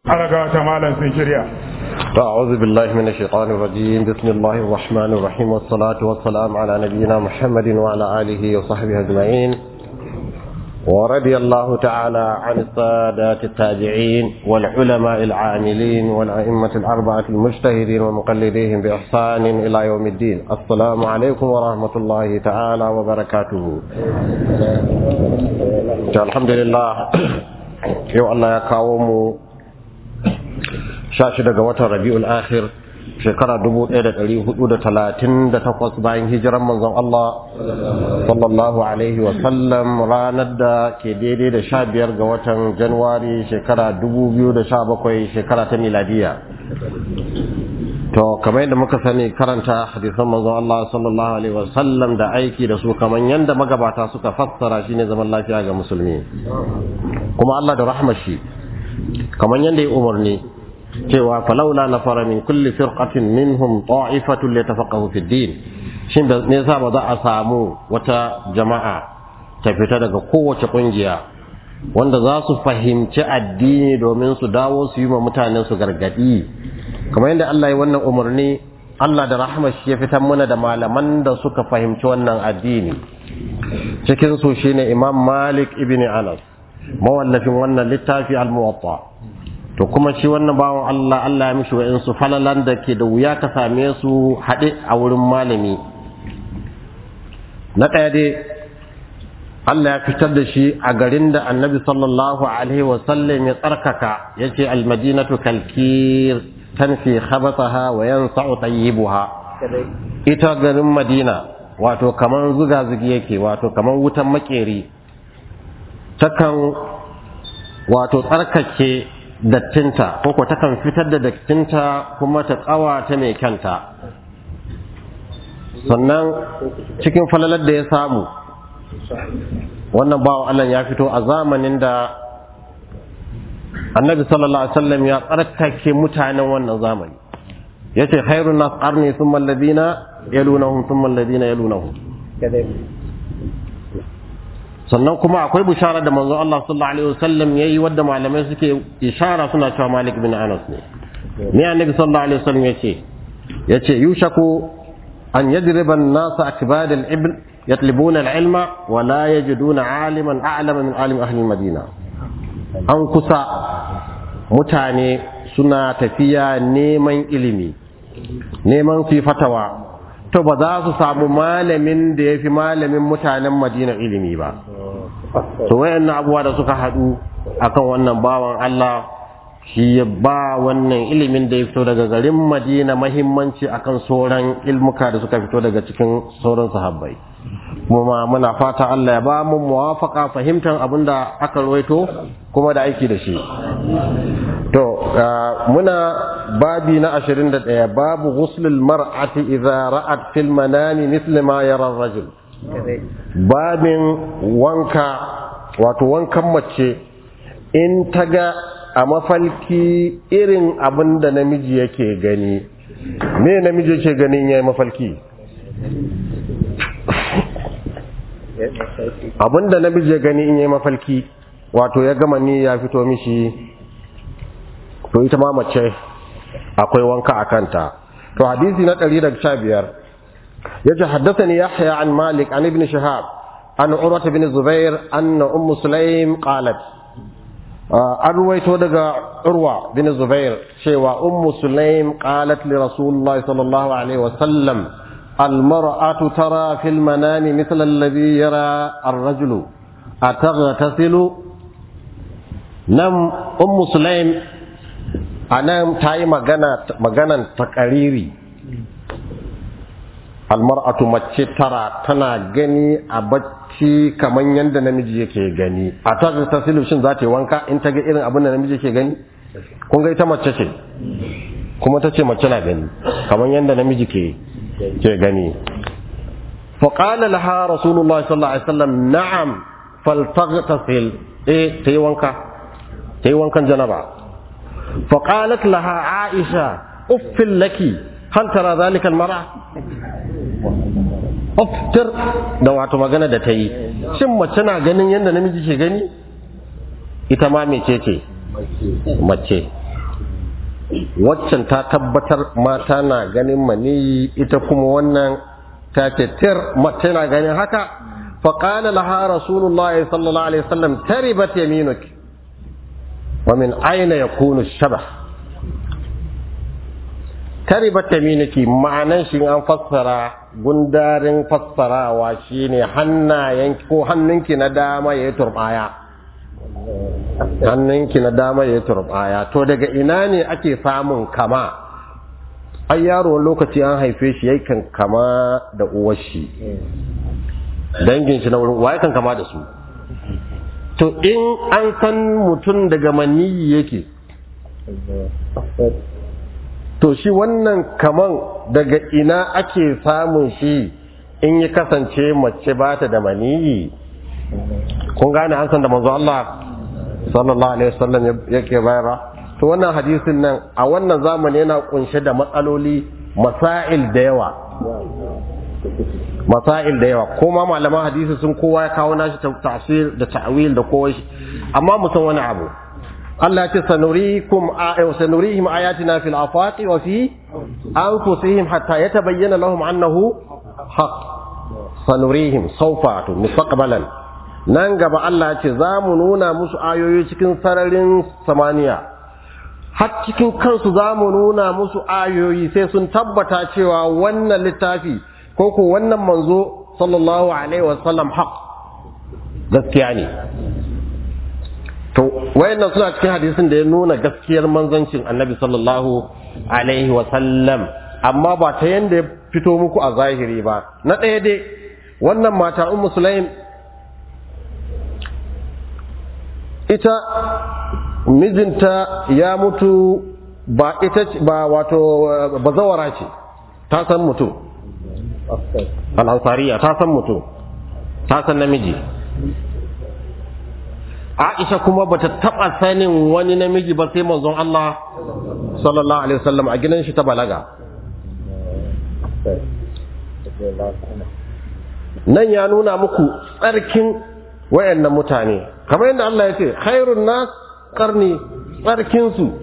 alaga ta malam sun shirya أعوذ بالله من الشيطان الرجيم بسم الله الرحمن الرحيم والصلاة والسلام على نبينا محمد وعلى آله وصحبه أجمعين ورضي الله تعالى عن السادات التابعين والعلماء العاملين والأئمة الأربعة المجتهدين ومقلديهم بإحسان إلى يوم الدين السلام عليكم ورحمة الله تعالى وبركاته الحمد لله يو الله يكاوم sha shida ga watan rabi'ul akhir shekara dubu ɗaya da ɗari hudu da talatin da takwas bayan hijiran manzon Allah sallallahu alaihi wa sallam ranar da ke daidai da sha biyar ga watan januwari shekara dubu biyu da sha bakwai shekara ta miladiya to kamar yadda muka sani karanta hadisan manzon Allah sallallahu alaihi wa sallam da aiki da su kamar yadda magabata suka fassara shine zaman lafiya ga musulmi kuma Allah da rahmar shi kamar yadda ya umarni cewa falaula na fara min kulli firqatin minhum ta'ifatun litafaqahu fi din shin da ne yasa ba za a samu wata jama'a ta fita daga kowace kungiya wanda za su fahimci addini domin su dawo su yi wa mutanen su gargadi kamar yadda Allah ya wannan umarni Allah da rahmar shi ya fitar mana da malaman da suka fahimci wannan addini cikin su shine Imam Malik ibn Anas mawallafin wannan littafi al-Muwatta to kuma shi wannan bawan Allah Allah ya mishi wa'insu falalan da ke da wuya ka same su haɗe a wurin malami na ɗaya dai Allah ya fitar da shi a garin da annabi sallallahu alaihi wasallam ya tsarkaka ya ce almadinatu kalkir tanfi khabathaha wa yansa'u tayyibuha ita garin madina wato kaman zuga zugi yake wato kaman wutan makeri takan wato tsarkake dattinta ko ko takan fitar da dattinta kuma ta ta mai kyanta sannan cikin falalar da ya samu wannan bawa Allah ya fito a zamanin da annabi sallallahu alaihi wasallam ya tsarkake mutanen wannan zamani yace khairun nas qarni thumma alladhina yalunahum thumma alladhina yalunahum sannan kuma akwai bishara da manzon Allah sallallahu alaihi wasallam yayi wadda malamai suke ishara suna cewa Malik bin Anas ne ne annabi sallallahu alaihi wasallam yace yace yushaku an yadriba an-nas akbad al-ibl yatlubuna al-ilma wa la yajiduna aliman a'lama min alim ahli madina an kusa mutane suna tafiya neman ilimi neman su fatawa to ba za su samu malamin da ya fi malamin mutanen madina ilimi ba to wayannan abubuwa da suka haɗu akan wannan bawan Allah shi ya ba wannan ilimin da ya fito daga garin madina mahimmanci akan sauran ilmuka da suka fito daga cikin sauran sahabbai kuma muna fata Allah ya ba mu muwafaka fahimtar abin da aka rawaito kuma da aiki da shi to muna babi na 21 babu ghuslul mar'ati idza ra'at fil manami misli ma yara rajul babin wanka wato wankan mace in ta ga a mafalki irin abin da namiji yake gani me namiji yake ganin yayi mafalki abin da namiji ya gani in yayi mafalki wato ya gama ni ya fito mishi to ita ma mace akwai wanka a kanta to hadisi na 115 yace haddathani yahya an malik an ibn shihab an urwa ibn zubair anna umm sulaim qalat an ruwaito daga urwa bin zubair cewa ummu sulaim qalat li rasulullahi sallallahu alaihi wa sallam المرأة ترى في المنام مثل الذي يرى الرجل أتغتسل نم أم سليم أنا تاي مغانا مغانا تقريري المرأة mace tara tana gani a bacci kamar yadda namiji yake gani a ta ta shin za ta yi wanka in ta ga irin abin da namiji yake gani kun ga ita mace ce kuma ta ce mace na gani kamar yadda namiji ke ke gani faƙala laha rasulullah sallallahu alaihi wasallam na'am faltaghtasil eh tayi wanka tayi wankan janaba faqalat laha aisha uffil laki hal tara zalika almar'a uftir da wato magana da tayi shin mace na ganin yadda namiji ke gani ita ma mece ce mace waccan ta tabbatar mata na ganin maniyi ita kuma wannan ta ce tir mace na ganin haka faƙala laha rasulullahi sallallahu alaihi wasallam taribat yaminuk wa min aina yakunu shabah taribat yaminuki ma'anan shi an fassara gundarin fassarawa shine hannayen ko hannunki na dama yayi turbaya hannunki na dama yayi turbaya to daga ina ne ake samun kama ai yaro wani lokaci an haife shi yakan kama da uwar shi dangin shi na wurin waye kan kama da su to in an san mutum daga maniyi yake to shi wannan kaman daga ina ake samun shi in ya kasance mace ba ta da maniyi kun gane an san da manzo Allah sallallahu alaihi wasallam yake bayarwa to wannan hadisin nan a wannan zamani yana kunshe da matsaloli masail da yawa masail da yawa kuma malaman hadisi sun kowa ya kawo nashi tafsir da ta'wil da kowa shi amma mu san wani abu Allah ce sanurikum sanurihim ayatina fil afaqi wa fi anfusihim hatta yatabayyana lahum annahu haqq sanurihim sawfa mustaqbalan nan gaba Allah ce za mu nuna musu ayoyi cikin sararin samaniya har cikin kansu za mu nuna musu ayoyi sai sun tabbata cewa wannan littafi ko ko wannan manzo sallallahu alaihi wasallam haq gaskiya ne to wayannan suna cikin hadisin da ya nuna gaskiyar manzancin annabi sallallahu alaihi wasallam amma ba ta yanda ya fito muku a zahiri ba na ɗaya dai wannan mata ummu sulaim ita mijinta ya mutu ba ita ba wato bazawara ce ta san mutum al'ansariya ta san mutum ta san namiji Aisha kuma bata taba sanin wani namiji ba sai manzon Allah sallallahu alaihi wasallam a gidan shi ta balaga nan ya nuna muku tsarkin wayannan mutane kamar yadda Allah ya ce khairun nas qarni tsarkin su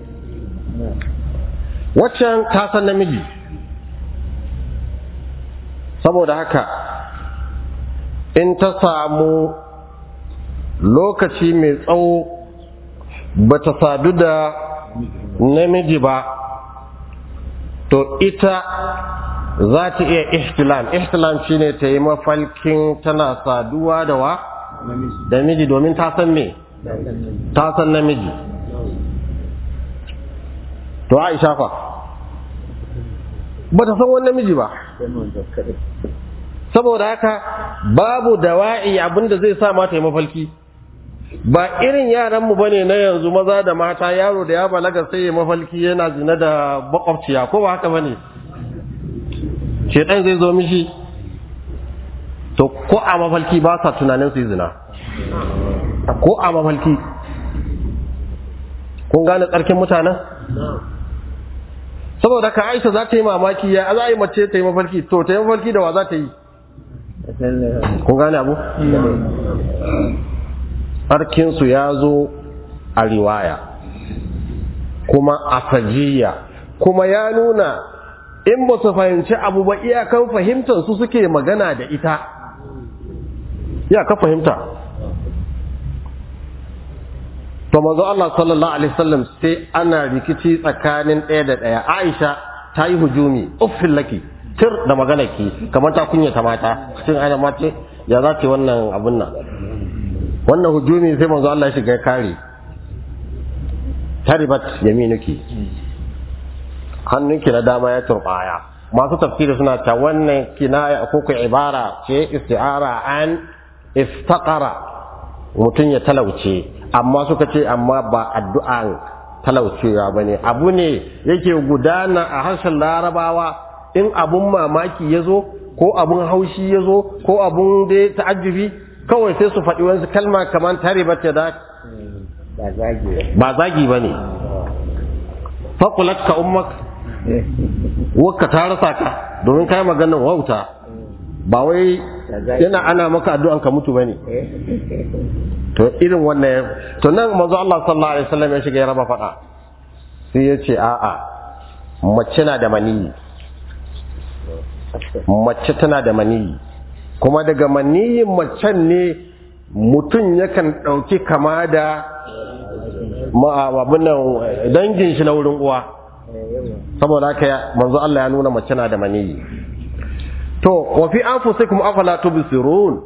waccan ta san namiji saboda haka in ta samu lokaci mai tsawo ba ta sadu da namiji ba to ita za ta iya ihtilam ihtilam shine ta yi mafalkin tana saduwa da wa da miji domin ta san me ta san namiji to aisha fa ba ta san wani namiji ba saboda haka babu dawa'i abinda zai sa mata yi mafalki ba irin yaranmu ba ne na yanzu maza da mata yaro da ya balaga sai ya mafalki yana zina da makwabciya ko ba haka ba ne shaidan zai zo mishi to ko a mafalki ba sa tunanin su yi zina ko a mafalki kun gane tsarkin mutanen saboda ka aisha za ta yi mamaki ya za a yi mace ta yi mafalki to ta yi mafalki da wa za ta yi kun gane abu tsarkinsu ya zo a riwaya kuma a sajiya kuma ya nuna in ba su fahimci abu ba iyakan fahimtar su suke magana da ita iyakan fahimta to mazo Allah sallallahu alaihi wasallam sai ana rikici tsakanin ɗaya da ɗaya Aisha ta yi hujumi uffin laki tir da magana ki kamar ta kunyata mata cikin ana mace ya za ta wannan abun nan wannan hujumi sai manzo Allah ya shiga kare taribat yaminuki hannunki na dama ya turbaya masu tafsiri suna ta wannan kinaya ko ku ibara ce isti'ara an iftaqara mutum ya talauce amma suka ce amma ba addu'an talaucewa bane abu ne yake gudana a harshen larabawa in abun mamaki ya zo ko abun haushi ya zo ko abun da ta'ajjubi kawai sai su faɗi wani kalma kamar tare ba ta da ba zagi ba ne faƙulat ka ummak wakka ta rasa ka domin kai maganar wauta ba wai yana ana maka addu'an ka mutu ba ne to irin wannan to nan manzo Allah sallallahu alaihi wasallam ya shiga ya raba faɗa sai ya ce a'a mace na da maniyi mace tana da maniyi kuma daga maniyin macen ne mutum yakan ɗauki kama da ma'ababinan dangin shi na wurin uwa saboda haka manzo Allah ya nuna mace na da maniyi to wa fi anfusikum afala tubsirun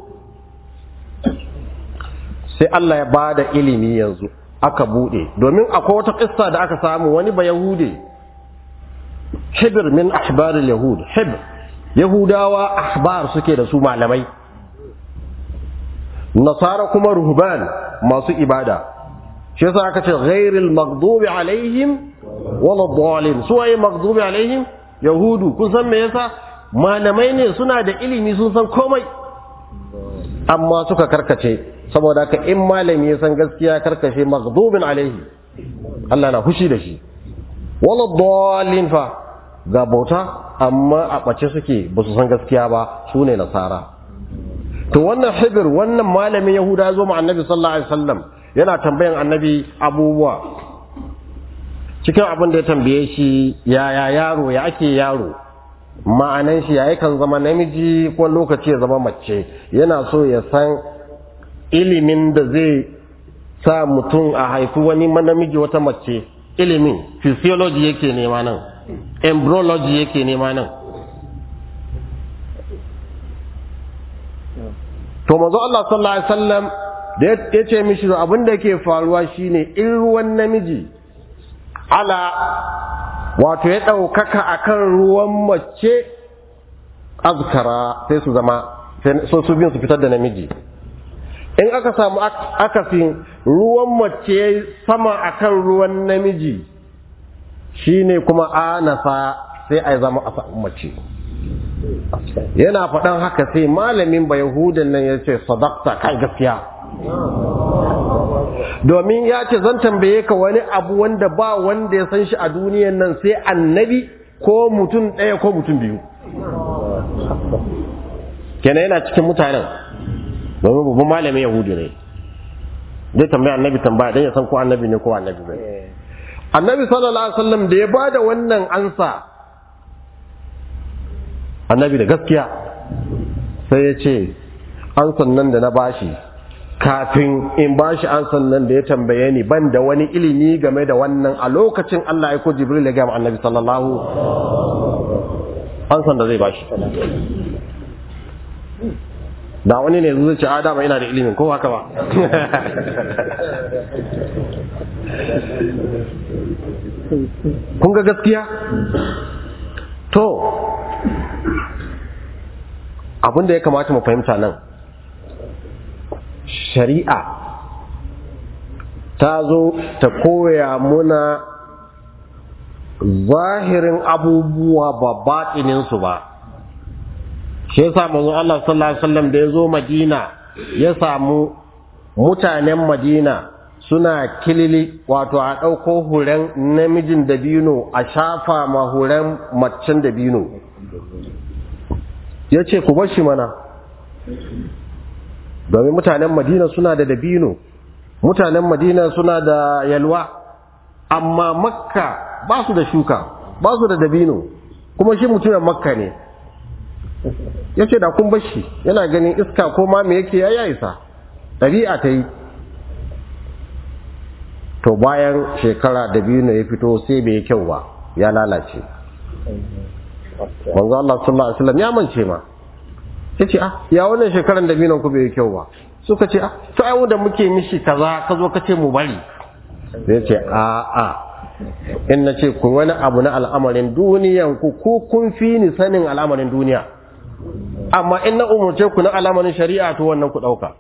sai Allah ya bada ilimi yanzu aka bude domin akwai wata kissa da aka samu wani ba yahude hibr min ahbar yahud hibr yahudawa ahbar suke da su malamai nasara kuma ruhban masu ibada shi yasa aka ce ghairil maghdubi alaihim wala dhalin su waye maghdubi alaihim yahudu kun san me yasa malamai ne suna da ilimi sun san komai amma suka karkace saboda haka in malami ya san gaskiya karkace maghdubin alaihi Allah na fushi da shi wala dallin fa ga bauta amma a bace suke ba su san gaskiya ba su ne nasara to wannan hibir wannan malamin yahuda zo ma annabi sallallahu alaihi wasallam yana tambayan annabi abubuwa cikin abin da ya tambaye shi yaya yaro ya ake yaro ma'anan shi yayi kan zama namiji ko lokaci ya zama mace yana so ya san ilimin da zai sa mutum a haifi wani namiji wata mace ilimin physiology yake nema nan embryology yake nema nan to manzo Allah sallallahu alaihi wasallam da ya ce mishi abin da yake faruwa shine in ruwan namiji ala wato ya ɗaukaka a kan ruwan mace azkara sai su zama so su biyun su fitar da namiji in aka samu akasin ruwan mace sama a kan ruwan namiji shine kuma anasa sai a zama a mace yana faɗan haka sai malamin ba yahudan nan ya ce sadakta kai gaskiya domin ya ce zan tambaye ka wani abu wanda ba wanda ya san shi a duniyan nan sai annabi ko mutum ɗaya ko mutum biyu kenan yana cikin mutanen domin babban malamin yahudu ne zai tambaya annabi tambaya don ya san ko annabi ne ko annabi ne annabi sallallahu alaihi wasallam da ya bada wannan ansa annabi da gaskiya sai ya ce ansan nan da na bashi kafin in ba shi an sannan da ya tambaye ni ban da wani ilimi game da wannan a lokacin Allah ya ko Jibril ya gama annabi sallallahu an san da zai ba shi da wani ne zai ce adama ina da ilimin ko haka ba kun ga gaskiya to abin da ya kamata mu fahimta nan shari'a ta zo ta koya muna zahirin abubuwa ba baɗininsu ba shi yasa manzo Allah sallallahu alaihi wasallam da ya zo Madina ya samu mutanen Madina suna kilili wato a ɗauko huren namijin dabino a shafa ma huren macen dabino ya ce ku bar shi mana domin mutanen madina suna da dabino mutanen madina suna da yalwa amma makka ba su da shuka ba su da dabino kuma shi mutumin makka ne ya ce da kun bashi yana ganin iska ko ma me yake ya isa ɗabi'a ta yi to bayan shekara dabino ya fito sai bai kyau ba ya lalace manzo Allah sallallahu alaihi wasallam ya mance ma ya ce ah ya wannan shekaran da binan ku bai kyau ba suka ce ah to ai da muke mishi kaza ka zo ka ce mu bari ya ce a a in na ce ku wani abu na al'amarin duniyan ku ko kun fi ni sanin al'amarin duniya amma in na umurce ku na al'amarin shari'a to wannan ku dauka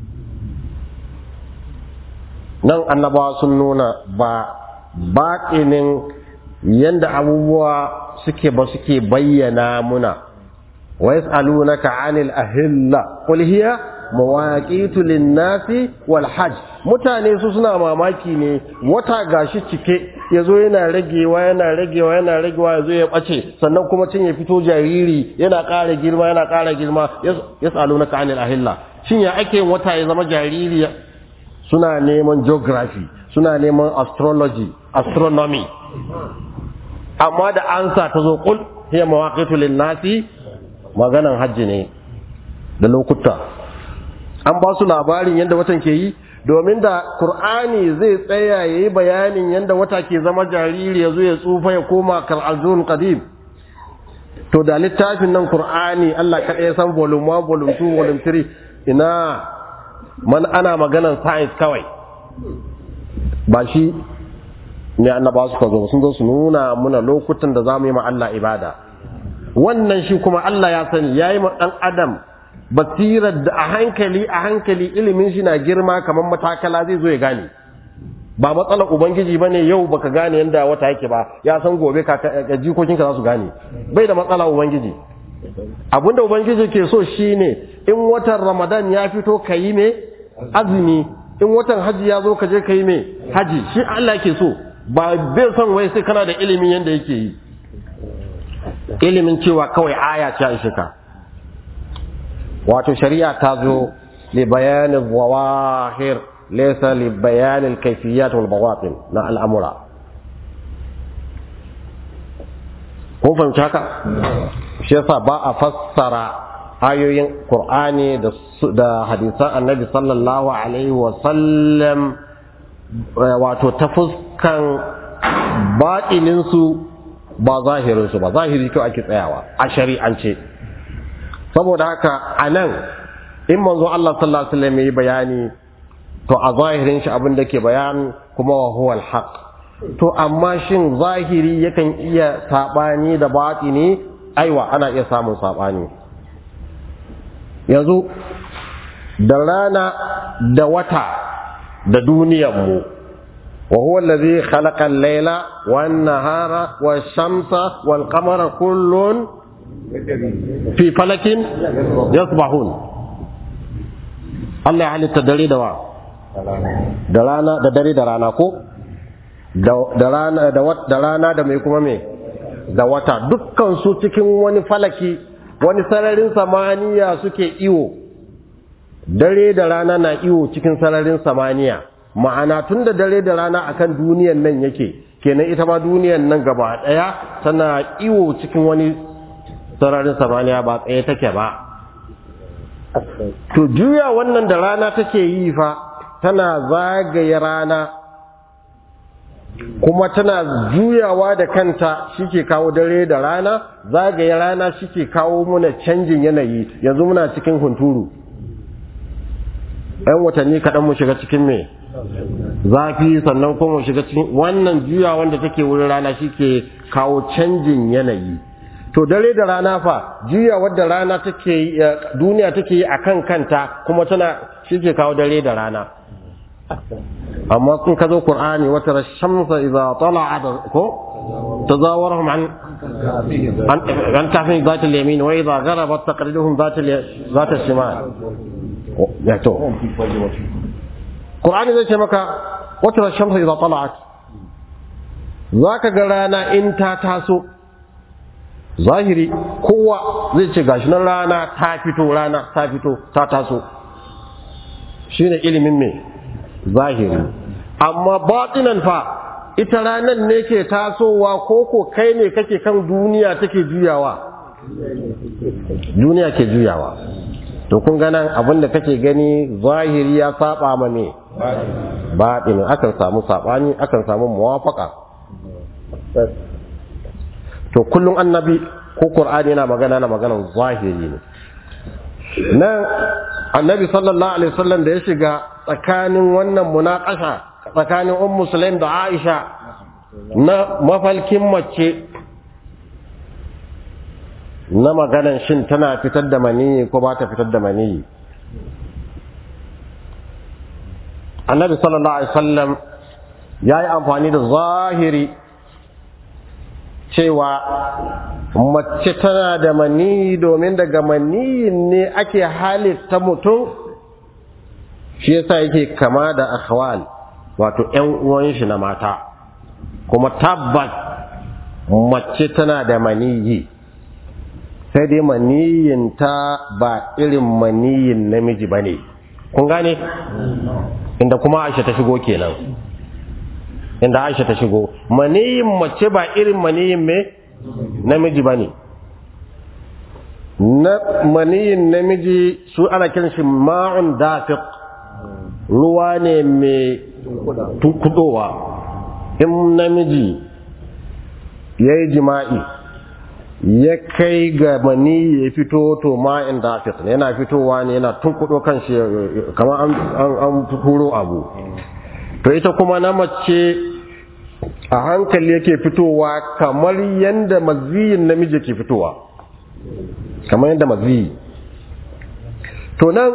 nan annabawa sun nuna ba baƙinin yanda abubuwa suke ba suke bayyana muna ويسألونك عن الأهلة قل هي مواقيت للناس والحج mutane su suna mamaki ne wata gashi cike ya zo yana ragewa yana ragewa yana ragewa ya zo ya ɓace sannan kuma cin ya fito jariri yana ƙara girma yana ƙara girma ya tsalo na ka'anil ahilla shin ya ake wata ya zama jariri suna neman geography suna neman astrology astronomy amma da ansa ta zo kul hiya mawaqitu lin-nasi maganan hajji ne da lokuta an ba su labarin yadda watan ke yi domin da Kur'ani zai tsaya ya yi bayanin yadda wata ke zama jariri ya zo ya tsufa ya koma kar'azun qadim to da littafin nan Kur'ani Allah kaɗai ya san volume 1 volume 2 volume 3 ina man ana maganan science kawai ba shi ne annaba suka zo sun zo su nuna muna lokutan da za mu yi ma Allah ibada wannan shi kuma Allah ya sani ya yi ma ɗan adam basirar da a hankali a hankali ilimin shi na girma kamar matakala zai zo ya gane ba matsalar ubangiji ba ne yau baka gane yadda wata yake ba ya san gobe jikokinka za su gane bai da matsala ubangiji abinda ubangiji ke so shine in watan ramadan ya fito ka yi me azumi in watan haji ya zo ka je ka yi me haji shi Allah ke so ba bai son wai sai kana da ilimin yadda yake yi ilimin cewa kawai aya ce a ka wato shari'a ta zo li bayanin zawahir laysa li bayanin kayfiyat wal bawatin na al'amura kun fahimci haka shi yasa ba a fassara ayoyin qur'ani da da hadisan annabi sallallahu alaihi wa sallam wato ta fuskan baɗinin su ba zahirin su ba zahiri kyau ake tsayawa a shari'ance saboda haka a nan in manzo Allah sallallahu alaihi wasallam yi bayani to a zahirin shi abin da ke bayani kuma wa huwa alhaq to amma shin zahiri yakan iya sabani da batini aiwa ana iya samun sabani yanzu da rana da wata da duniyar mu wa huwa allazi khalaqa al-layla wan-nahara wash-shamsa wal-qamara kullun fi falakin yasbahun Allah ya halitta dare da wa da rana da dare da rana ko da rana da wat da rana da mai kuma me da wata dukkan su cikin wani falaki wani sararin samaniya suke iwo dare da rana na iwo cikin sararin samaniya ma'ana tun da dare da rana akan duniyan nan yake kenan ita ma duniyan nan gaba daya tana iwo cikin wani sararin samaniya ba tsaye take ba to juya wannan da rana take yi fa tana zagaye rana kuma tana juyawa da kanta shike kawo dare da rana zagaye rana shike kawo muna canjin yanayi yanzu muna cikin hunturu ‘yan watanni kaɗan mu shiga cikin me zafi sannan kuma mu shiga cikin wannan juya wanda take wurin rana shike kawo canjin yanayi to dare da rana fa juya wadda rana take duniya take yi akan kanta kuma tana shike kawo dare da rana amma kun ka zo qur'ani wata rashamsa idza tala'at ko tazawarhum an an kafin zat al-yamin wa idza gharabat taqriduhum zat zat al-shimal ya to qur'ani zai ce maka wata rashamsa idza tala'at zaka ga rana in ta taso zahiri kowa zai ce gashi nan rana ta fito rana ta fito ta taso shine ilimin me zahiri amma batinan fa ita ranan ne ke tasowa ko ko kai ne kake kan duniya take juyawa duniya ke juyawa to kun ga nan abin da kake gani zahiri ya saba ma me batin akan samu sabani akan samu muwafaka to kullum annabi ko qur'ani yana magana na maganar zahiri ne nan annabi sallallahu alaihi wasallam da ya shiga tsakanin wannan munaqasha tsakanin ummu sulaim da aisha na mafalkin mace na maganan shin tana fitar da maniyi ko ba ta fitar da maniyi annabi sallallahu alaihi wasallam ya yi amfani da zahiri cewa mace tana da maniyi domin daga maniyin ne ake halitta mutum shi yasa yake kama da akhwal wato ƴan uwan shi na mata kuma tabbas mace tana da maniyi sai dai maniyin ta ba irin maniyin namiji bane kun gane inda kuma Aisha ta shigo kenan inda Aisha ta shigo maniyin mace ba irin maniyin me namiji bane na maniyin namiji su ana kiran shi ma'un dafiq ruwa ne mai kudowa in namiji ya yi jima'i ya kai ga mani ya fito to ma'in dafiq ne yana fitowa ne yana tunkudo kan shi kamar an turo abu to ita kuma na mace a hankali yake fitowa kamar yadda maziyin namiji ke fitowa kamar yadda maziyi to nan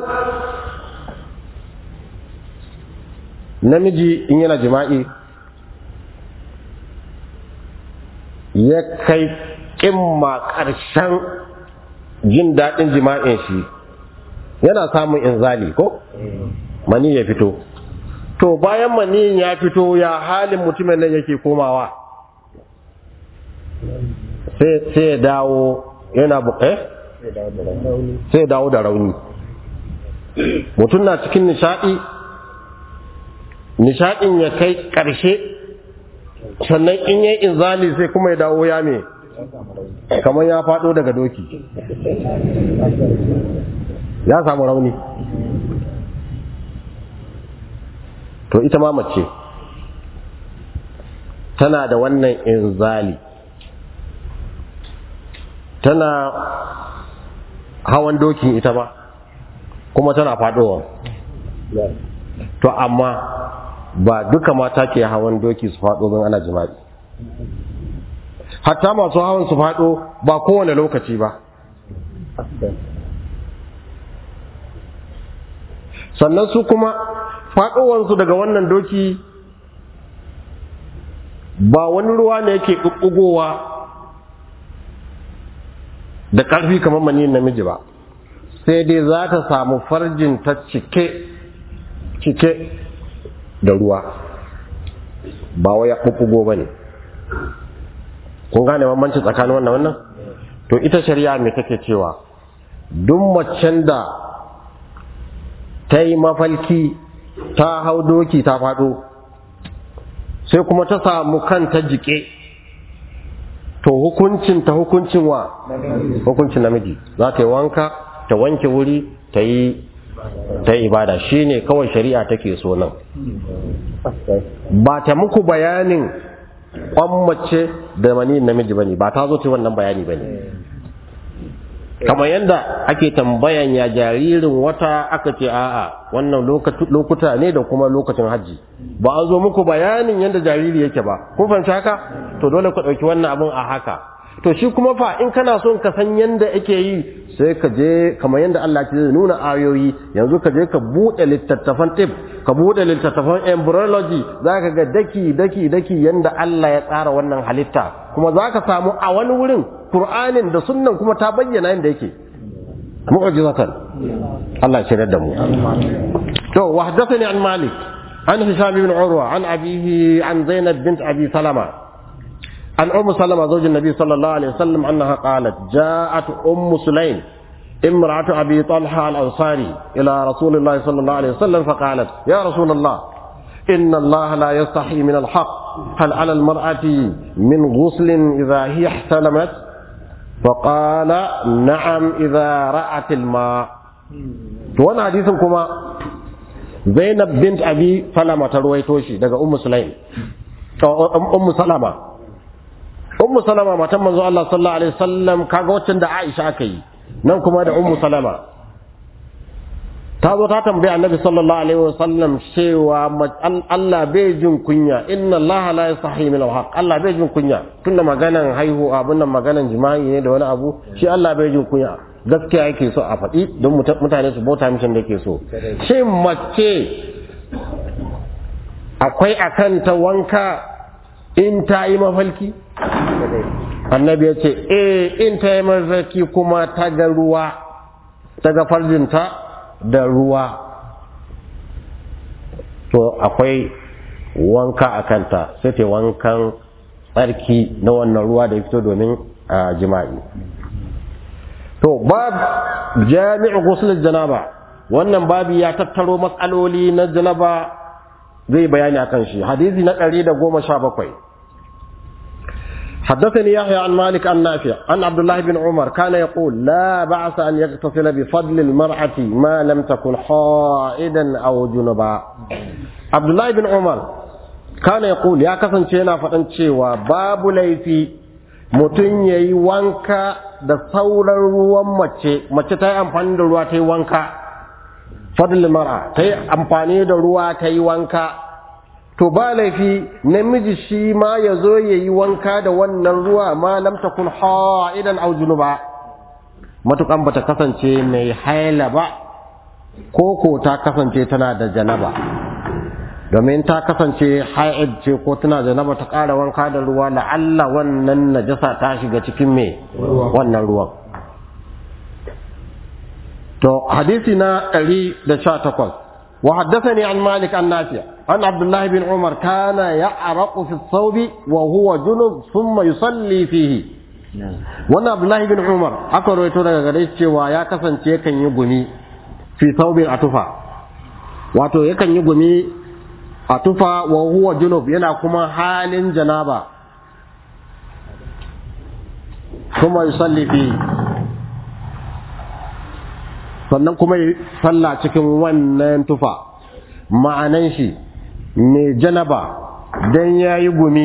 namiji in yana jima'i ya kai ƙimma ƙarshen jin daɗin jima'in shi yana samun inzali ko mani ya fito to bayan maniyin ya fito ya halin mutumin nan yake komawa sai ya dawo yana buƙe sai ya dawo da rauni mutum na cikin nishaɗi nishaɗin ya kai ƙarshe sannan in yi inzali sai kuma ya dawo ya me kamar ya faɗo daga doki ya samu rauni to ita ma mace tana da wannan inzali tana hawan dokin ita ba kuma tana faɗowa to amma ba duka mata ke hawan doki su faɗo don ana jima'i hatta masu hawan su faɗo ba kowane lokaci ba sannan su kuma faɗowansu daga wannan doki ba wani ruwa ne yake ɓuɓɓugowa da ƙarfi kamar maniyin namiji ba sai dai za ta samu farjin ta cike cike da ruwa ba wai ya ɓuɓɓugo ba ne kun gane bambanci tsakanin wannan wannan to ita shari'a mai take cewa duk macen da ta yi mafalki ta hau doki ta faɗo sai kuma ta samu kanta jike to hukuncin ta hukuncin wa hukuncin namiji za ta yi wanka ta wanke wuri ta yi ta ibada shine kawai shari'a take so nan ba ta muku bayanin kwan mace da mani namiji bane ba ta zo ta wannan bayani bane kamar yadda ake tambayan ya jaririn wata aka ce a'a wannan lokuta ne da kuma lokacin hajji ba an zo muku bayanin yadda jariri yake ba kun fahimci haka to dole ku ɗauki wannan abun a haka to shi kuma fa in kana son ka san yadda ake yi sai ka je kamar yadda Allah ke nuna ayoyi yanzu ka je ka buɗe littattafan tip ka buɗe littattafan embryology za ka ga daki daki daki yadda Allah ya tsara wannan halitta kuma za ka samu a wani wurin Qur'anin da sunnan kuma ta bayyana yadda yake mu'jizatan Allah ya shirya da mu to wa haddathani an Malik an Hisham ibn Urwa an abihi an Zainab bint Abi Salama عن أم سلمة زوج النبي صلى الله عليه وسلم أنها قالت جاءت أم سليم امرأة أبي طلحة الأنصاري إلى رسول الله صلى الله عليه وسلم فقالت يا رسول الله إن الله لا يستحي من الحق هل على المرأة من غسل إذا هي احتلمت فقال نعم إذا رأت الماء وانا حديثكما زينب بنت أبي سلمة رويتوشي دقى أم سليم أم سلمة ummu salama matan manzo Allah sallallahu alaihi wasallam kaga waccan da Aisha aka yi nan kuma da ummu salama ta zo ta tambaya annabi sallallahu alaihi wasallam cewa Allah bai jin kunya inna Allah la yasahi min al Allah bai jin kunya tunda maganan haihu abun nan maganan jima'i ne da wani abu shi Allah bai jin kunya gaskiya yake so a faɗi don mutane su bauta mishin da yake so shin mace akwai akan ta wanka in ta yi mafalki annabi ya ce eh in ta yi mafarki kuma ta ga ruwa ta ga farjinta da ruwa to akwai wanka a kanta sai ta wankan tsarki na wannan ruwa da ya fito domin jima'i to bab jami'u ghusl janaba wannan babi ya tattaro matsaloli na janaba zai bayani akan shi hadisi na 117 حدثني يحيى عن مالك عن نافع عن عبد الله بن عمر كان يقول لا بأس أن يغتسل بفضل المرأة ما لم تكن حائدا أو جنبا عبد الله بن عمر كان يقول يا كسن شينا فتن شيوا باب ليفي mutum ya yi wanka da sauran ruwan mace mace ta yi amfani da ruwa ta yi wanka fadl mara ta yi amfani da ruwa ta yi wanka to ba laifi namiji shi ma ya zo ya yi wanka da wannan ruwa ma lam takun ha'idan aw junuba matukan bata kasance mai haila ba ko ko ta kasance tana da janaba domin ta kasance ha'id ce ko tana da janaba ta ƙara wanka da ruwa la'alla wannan najasa ta shiga cikin me wannan ruwan to hadisi na 118 وحدثني عن مالك عن نافع عن عبد الله بن عمر كان يعرق في الثوب وهو جنب ثم يصلي فيه wannan abdullahi bin umar aka rawaito daga gare shi cewa ya kasance yakan yi gumi fi saubin atufa wato yakan yi gumi a tufa wa huwa junub yana kuma halin janaba kuma yusalli fi sannan kuma yi sallah cikin wannan tufa ma'anan shi mai janaba dan ya yi gumi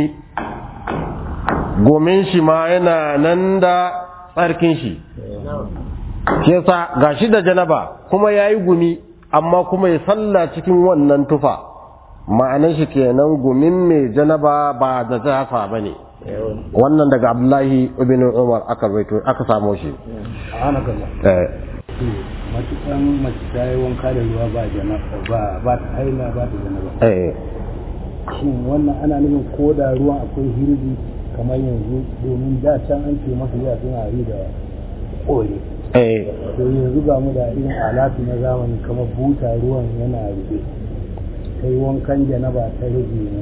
gomin shi ma yana nan da tsarkin shi shi yasa ga shi da janaba kuma ya yi gumi amma kuma ya sallah cikin wannan tufa ma'anan shi kenan gumin mai janaba ba da zafa ba ne wannan daga abdullahi ibn umar aka aka samo shi matukan mace ta yi wanka da ruwa ba janaba ba ba ta haila ba ta janaba eh shin wannan ana nufin ko da ruwan akwai hirbi kamar yanzu domin da can an ce masu yawa suna yi da kore eh to yanzu ga mu da irin alatu na zamani kamar buta ruwan yana rufe kai wankan janaba ta rage ne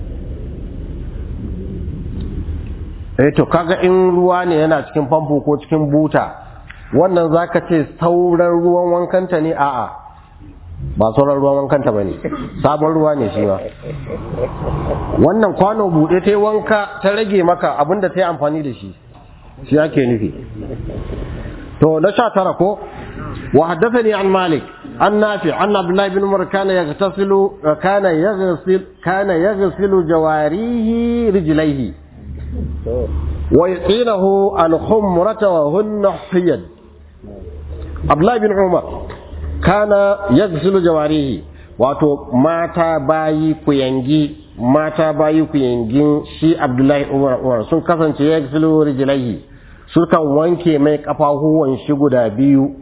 eh to kaga in ruwa ne yana cikin famfo ko cikin buta wannan zaka ce sauran ruwan wankanta ne a'a ba sauran ruwan wankanta bane sabon ruwa ne shi ma wannan kwano bude ta yi wanka ta rage maka abinda ta yi amfani da shi shi ake nufi to na sha tara ko wa haddathani an malik an nafi an abdullahi bin umar kana yaghtasilu kana yaghsil kana yaghsilu jawarihi rijlaihi wa yaqinahu al-khumrata wa hunna hiyad abdullahi bin umar kana yaghsilu jawarihi wato mata bayi kuyangi mata bayi kuyangin shi abdullahi umar umar sun kasance yaghsilu rijlaihi sukan wanke mai kafahuwan shi guda biyu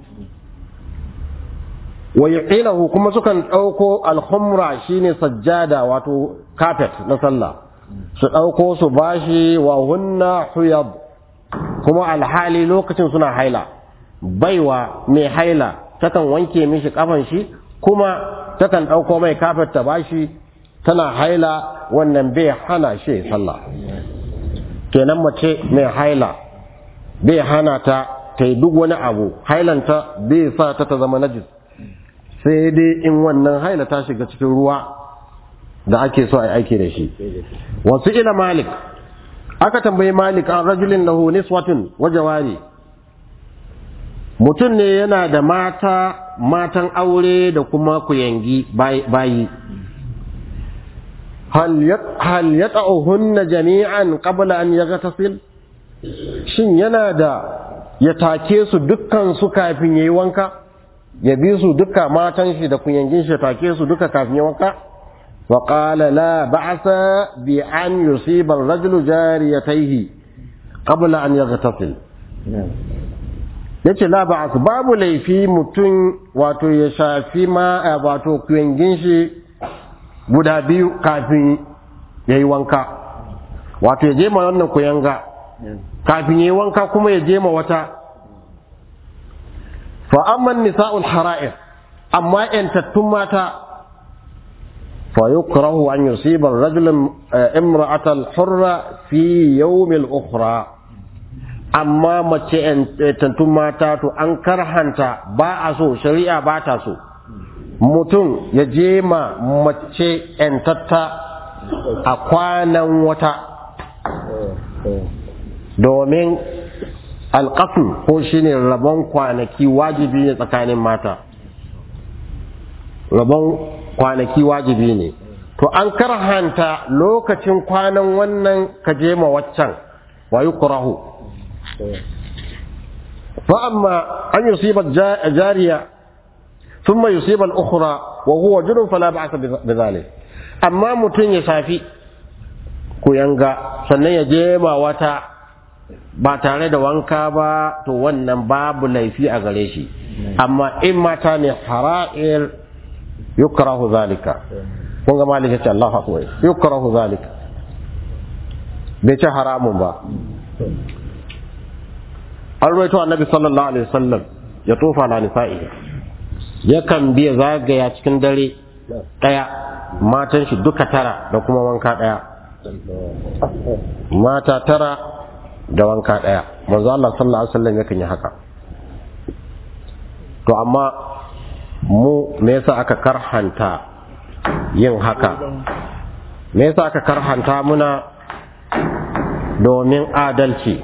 wa yuqilahu kuma sukan ɗauko alhumra shine sajjada wato carpet na sallah su ɗauko su bashi wa hunna huyad kuma alhali lokacin suna haila baiwa mai haila takan wanke mishi kafan shi kuma takan ɗauko mai carpet ta bashi tana haila wannan bai hana shi sallah kenan mace mai haila bai hana ta ta yi duk wani abu hailanta bai sa ta ta zama najis sai dai in wannan haila ta shiga cikin ruwa da ake so a aiki da shi wasu ila malik aka tambayi malik an rajulin lahu niswatun wa jawari mutum ne yana da mata matan aure da kuma kuyangi bayi hal yata'uhunna jami'an qabla an yaghtasil shin yana da ya take su dukkan su kafin yayi wanka ya bi su duka matan shi da kuyangin shi take su duka kafin yayi wanka wa qala la ba'sa bi an yusiba ar-rajulu jariyatayhi qabla an yaghtasil yace la ba'as babu laifi mutum wato ya shafi ma wato kuyangin shi guda biyu kafin yayi wanka wato ya je ma wannan kuyanga kafin yi wanka kuma ya je ma wata fa amman nisa'ul hara'ir amma yantattun mata fa yukrahu an yusiba ar-rajul imra'ata al-hurra fi yawm al-ukhra amma mace yantattun mata to an karhanta ba a so shari'a ba ta so mutum ya je ma mace ‘yantatta a kwanan wata domin alƙasu ko shine rabon kwanaki wajibi ne tsakanin mata rabon kwanaki wajibi ne to an karhanta lokacin kwanan wannan ka je ma waccan wa yukrahu fa amma an yusiba jariya thumma yusiba al-ukhra wa huwa junub fala ba'sa bidhalik amma mutun ya shafi ku yanga sannan ya je ma wata ba tare da wanka ba to wannan babu laifi a gare shi amma in mata ne hara'ir yukrahu zalika kun ga malik ya ce Allah akbar yukrahu zalika bai ce haramun ba an rawaito annabi sallallahu alaihi wasallam ya tofa na nisa'i yakan biya zagaya cikin dare daya matan shi duka tara da kuma wanka daya mata tara da wanka daya manzo Allah sallallahu alaihi wasallam yakan yi haka to amma mu me yasa aka karhanta yin haka me yasa aka karhanta muna domin adalci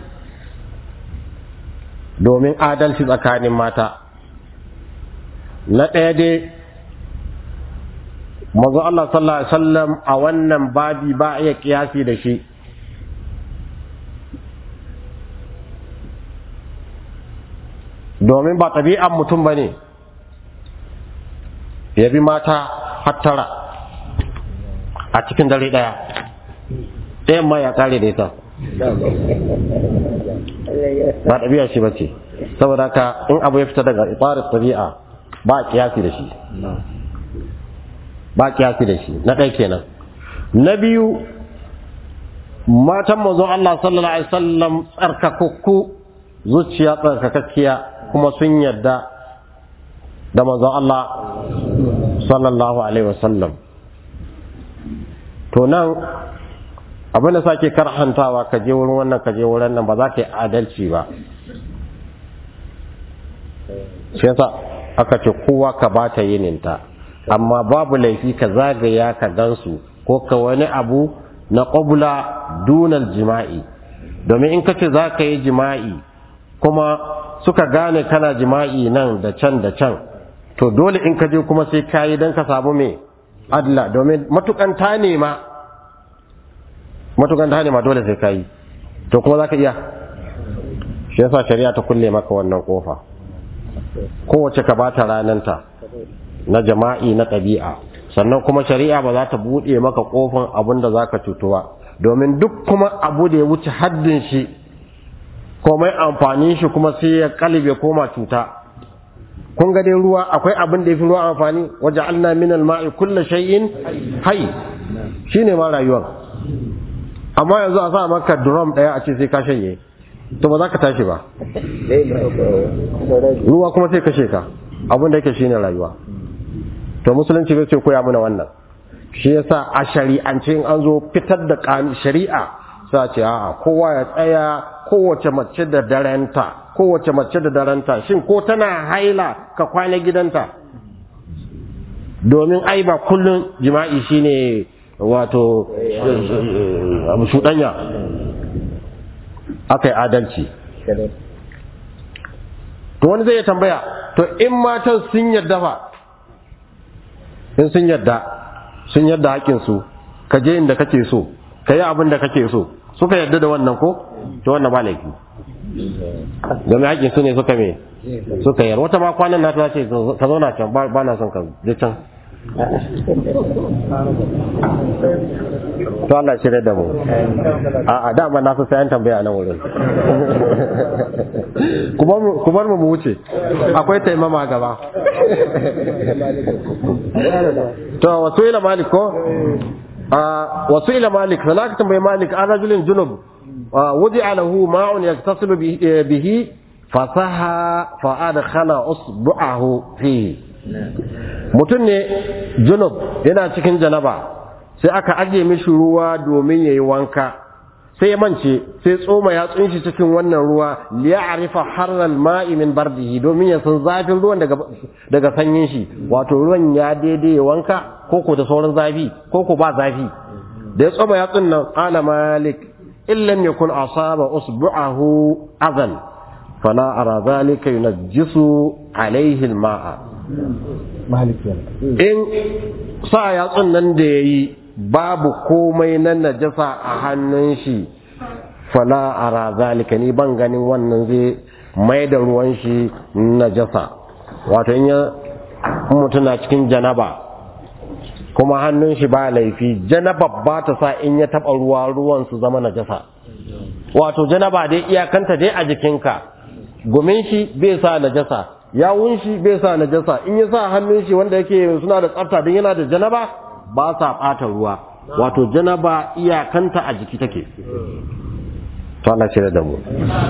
domin adalci tsakanin mata na ɗaya dai mazu Allah sallallahu Alaihi wasallam a wannan babi ba iya kiyasi da shi domin ba ɗabi'an mutum ba ne ya bi mata hattara a cikin dare ɗaya ɗayan ma ya ƙare da ita ba ɗabi'a shi ba ce saboda ka in abu ya fita daga tsarin ɗabi'a ba a kiyasi da shi ba a kiyasi da shi na ɗaya kenan na biyu matan manzon Allah sallallahu alaihi wasallam tsarkakakku zuciya tsarkakakkiya kuma sun yarda da manzon Allah sallallahu alaihi wasallam to nan abin da sake karhantawa ka je wurin wannan ka je wurin nan ba za ka yi adalci ba shi yasa aka ce kowa ka ba ta yininta amma babu laifi ka zagaya ka gansu ko ka wani abu na ƙobula dunal jima'i domin in ka ce za ka yi jima'i kuma suka gane kana jima'i nan da can da can to dole in ka je kuma sai ka yi don ka samu mai adla domin matukan ta nema matukan ta nema dole sai ka yi to kuma za ka iya shi yasa shari'a ta kulle maka wannan kofa kowace ka bata rananta na jama'i na ɗabi'a sannan kuma shari'a ba za ta buɗe maka kofan abin da za ka cutuwa domin duk kuma abu da ya wuce haddin shi komai amfanin shi kuma sai ya kalibe koma cuta kun ga dai ruwa akwai abin da ya fi ruwa amfani waje alna min alma'i kulla shay'in hay shine ma rayuwar amma yanzu a sa maka drum daya a ce sai ka shanye to ba za ka tashi ba ruwa kuma sai kashe ka abin da yake shine rayuwa to musulunci bai ce koya mana wannan shi yasa a shari'ance in an zo fitar da shari'a sa ce a'a kowa ya tsaya kowace mace da darenta kowace mace da darenta shin ko tana haila ka kwana gidanta domin ai ba kullum jima'i shine wato shuɗanya aka yi adalci to wani zai tambaya to in matan sun yadda fa in sun yadda sun yadda haƙinsu ka je inda kake so ka yi abin da kake so suka yadda da wannan ko to wannan ba laifi game haƙin su ne suka me suka yar wata ma kwanan na ta ce ka zauna can ba na son ka je can to Allah shirya da mu a a dama na fi sayan tambaya nan wurin ku bar mu mu wuce akwai taimama gaba to wasu ila malik ko wasu ila malik sana ka tambayi malik an rajulin junub وضع له ماء يغتسل به فصحى فأدخل أصبعه فيه mutum ne junub yana cikin janaba sai aka ajiye mishi ruwa domin ya yi wanka sai ya mance sai tsoma ya tsunshi cikin wannan ruwa liya'rifa harral ma'i min bardihi domin ya san zafin ruwan daga daga sanyin shi wato ruwan ya daidai wanka ko ko da sauran zafi ko ko ba zafi da ya tsoma ya tsunnan qala malik illam yakun asaba usbu'ahu azan fala ara zalika yunajjisu alaihi alma'a maliki in sa yatsun nan da yayi babu komai na najasa a hannun shi fala ara zalika ni ban ganin wannan zai mai da ruwan shi najasa wato in ya mutum na cikin janaba kuma hannun shi ba laifi janaba ba ta sa in ya taba ruwa ruwan su zama najasa wato janaba dai iyakanta dai a jikinka gumin shi bai sa najasa yawun shi bai sa najasa in ya sa hannun shi wanda yake suna da tsafta don yana da janaba ba sa ɓata ruwa wato janaba iyakanta a jiki take to Allah shirya da mu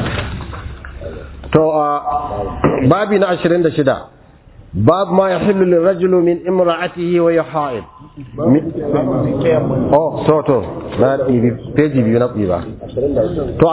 to a babi na 26 bab ma yahillu lirajulu min imra'atihi wa yaha'id oh so to na ɗibi peji biyu na ɗiba to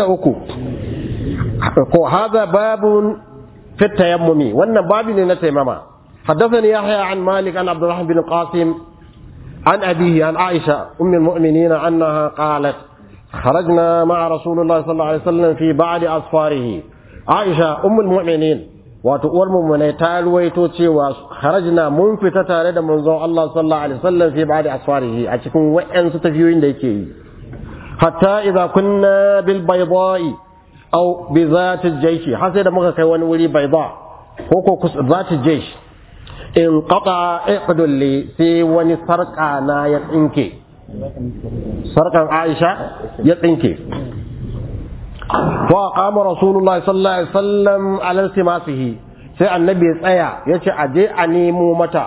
23 ko hada babun في التيمم وانا بابي لنتيمما حدثني يحيى عن مالك عن عبد الرحمن بن قاسم عن أبيه عن عائشة أم المؤمنين أنها قالت خرجنا مع رسول الله صلى الله عليه وسلم في بعض أسفاره عائشة أم المؤمنين وتقول من تالويتو خرجنا منفتة تارد منظور الله صلى الله عليه وسلم في بعض أسفاره أتكون وإن ستفيوين ديكي حتى إذا كنا بالبيضاء أو بذات الجيش حسد مغا كي wani wuri بيضاء ko ko ذات الجيش in qata iqdul li sai wani sarka na ya tsinke sarkan Aisha ya tsinke fa qama rasulullahi sallallahu alaihi wasallam ala iltimasihi sai annabi ya tsaya yace aje a nemo mata